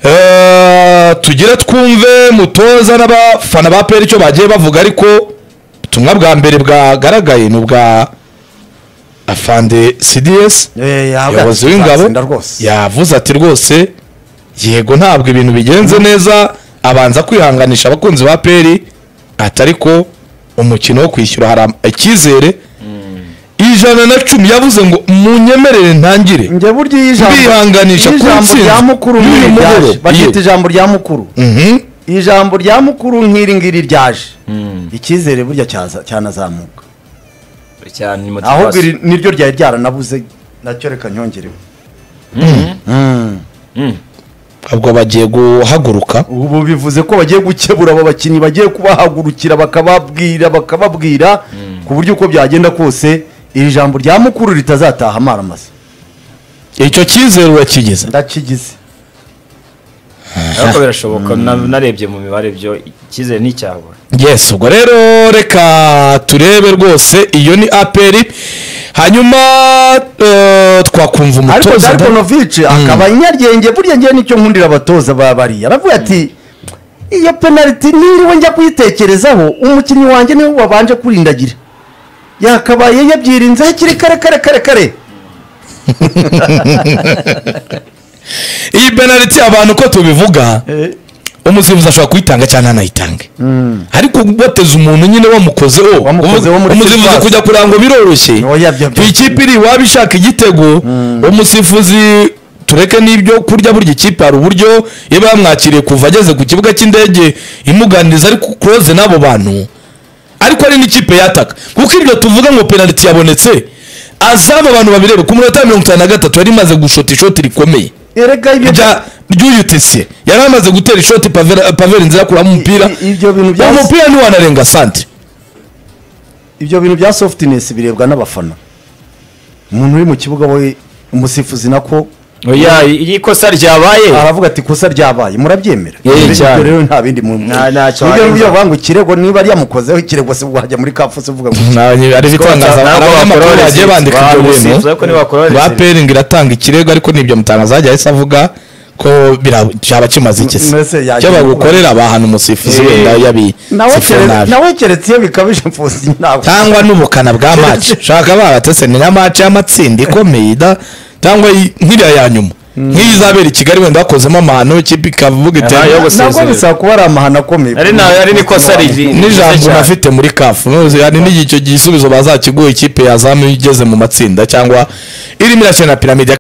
Eh, tugire twumve mutoza n'abafana ba peri icyo bagiye bavuga ariko ubutumwa bwa mbere bwagaragaye ni ubwa afande cds Eh, yahabwa umuyobozi w'ingabo azatsinda rwose yavuze ati rwose yego ntabwo ibintu bigenze neza abanza kwihanganisha abakunzi ba peri atari ko umukino wo kwishyura hari am- icyizere ijana na cumi yavuze ngo munyemerere ntangire njye burya iyo ijambo Kwihanganisha iyo ijambo kuntsinda. rya mukuru Y'uyu nk'iri mugoroba. ryaje baryita Iyo. ijambo rya mukuru Mhm. ijambo rya mukuru nk'iri ngiri ryaje icyizere burya cyaza- cyanazamuka cyane ni ahubwo motivasiyo iri niryo ryari ryaranabuze nacyo reka nyongereho ubwo bagiye guhaguruka ubu bivuze ko bagiye gukebura abo bakinnyi bagiye kubahagurukira bakababwira bakababwira ku buryo uko byagenda kose iri jambo rya mukuru ritazataha amaramasa icyo cyizere urakigize ndakigize ariko birashoboka na- narebye mu mibare byo icyizere ni icyabura yes ubwo rero reka turebe rwose iyo ni aperi hanyuma eh, twakumva ariko umutoza Darko da- Novic akaba inyaryenge burya ngewe nicyo nkundira abatoza ba bariya aravuga ati iyo penaliti niriwe njya kuyitekerezaho umukinnyi wanjye niwe wabanje kurindagira yakabaye yabyirinze hakiri kare kare kare kare iyi penaliti abantu uko tubivuga umusifuzi ashobora kuyitanga cyangwa ntanayitange ariko boteza umuntu nyine wamukozeho Wamukozeho muri umusifuzi sitasiyo. kujya kurangwa biroroshye Oya, byo- ku ikipe iri waba ishaka igitego umusifuzi tureke n'ibyo kurya burya ikipe hari uburyo iba yamwakiriye kuva ageze ku kibuga cy'indege imuganiriza ariko kuroze n'abo bantu ariko ari n'ikipe yataka kuko ibyo tuvuga ngo penaliti yabonetse asaba abantu babirebe ku munota wa mirongo itanu na gatatu yari imaze gushota ishoti rikomeye erega ibyo rya ry'uyutse yari amaze gutera ishoti Pavera- paveri nzira akuramo umupira I- i- ibyo bintu uwo byas- mupira ntiwanarenga santire ibyo bintu bya sofutinesi birebwa n'abafana umuntu uri mu kibuga we umusifuzi nako oya iyo ikosa ryabaye aravuga ati ikosa ryabaye murabyemera Yeye Ibyo cyane. rero nta bindi mu Nta- ntacyo Nibyo warenza. buryo bavuga ngo ikirego niba ryamukozeho ikirego se wajya muri kafusi uvuga ngo ari ibitangaza hari ntabwo abanyamakuru bakora bagiye receipt. bandika ibyo bintu Bamusifuza ko ntibakora ba receipt. peringi iratanga ikirego ariko n'ibyo mutangaza yajya ahise avuga ko bira- cyaba kimaze iki se Mbese yagiye cyo bagukorera abahana umusifuzi Eh. wenda nawe yabisifuye kere- nabi nawe keretse iyo bikabije mfuzi ntabwo cyangwa n'ubukana bwa maci shaka baratese ni nka maci y'amatsinda ikomeye ida cyangwa iyi- nk'iriya ya nyuma nk'iyo izabera i kigali wenda bakozemo amahano ikipe ikavuga iti Aha, yo gusa- nabwo gusezerera. bisaba kuba ari amahano akomeye ari na- ari n'ikosa riri n'ijambo unafite muri kafu ntuzi, yani n'icyo gisubizo bazakiguha ikipe yazamu igeze mu matsinda cyangwa irimo irakina na piramide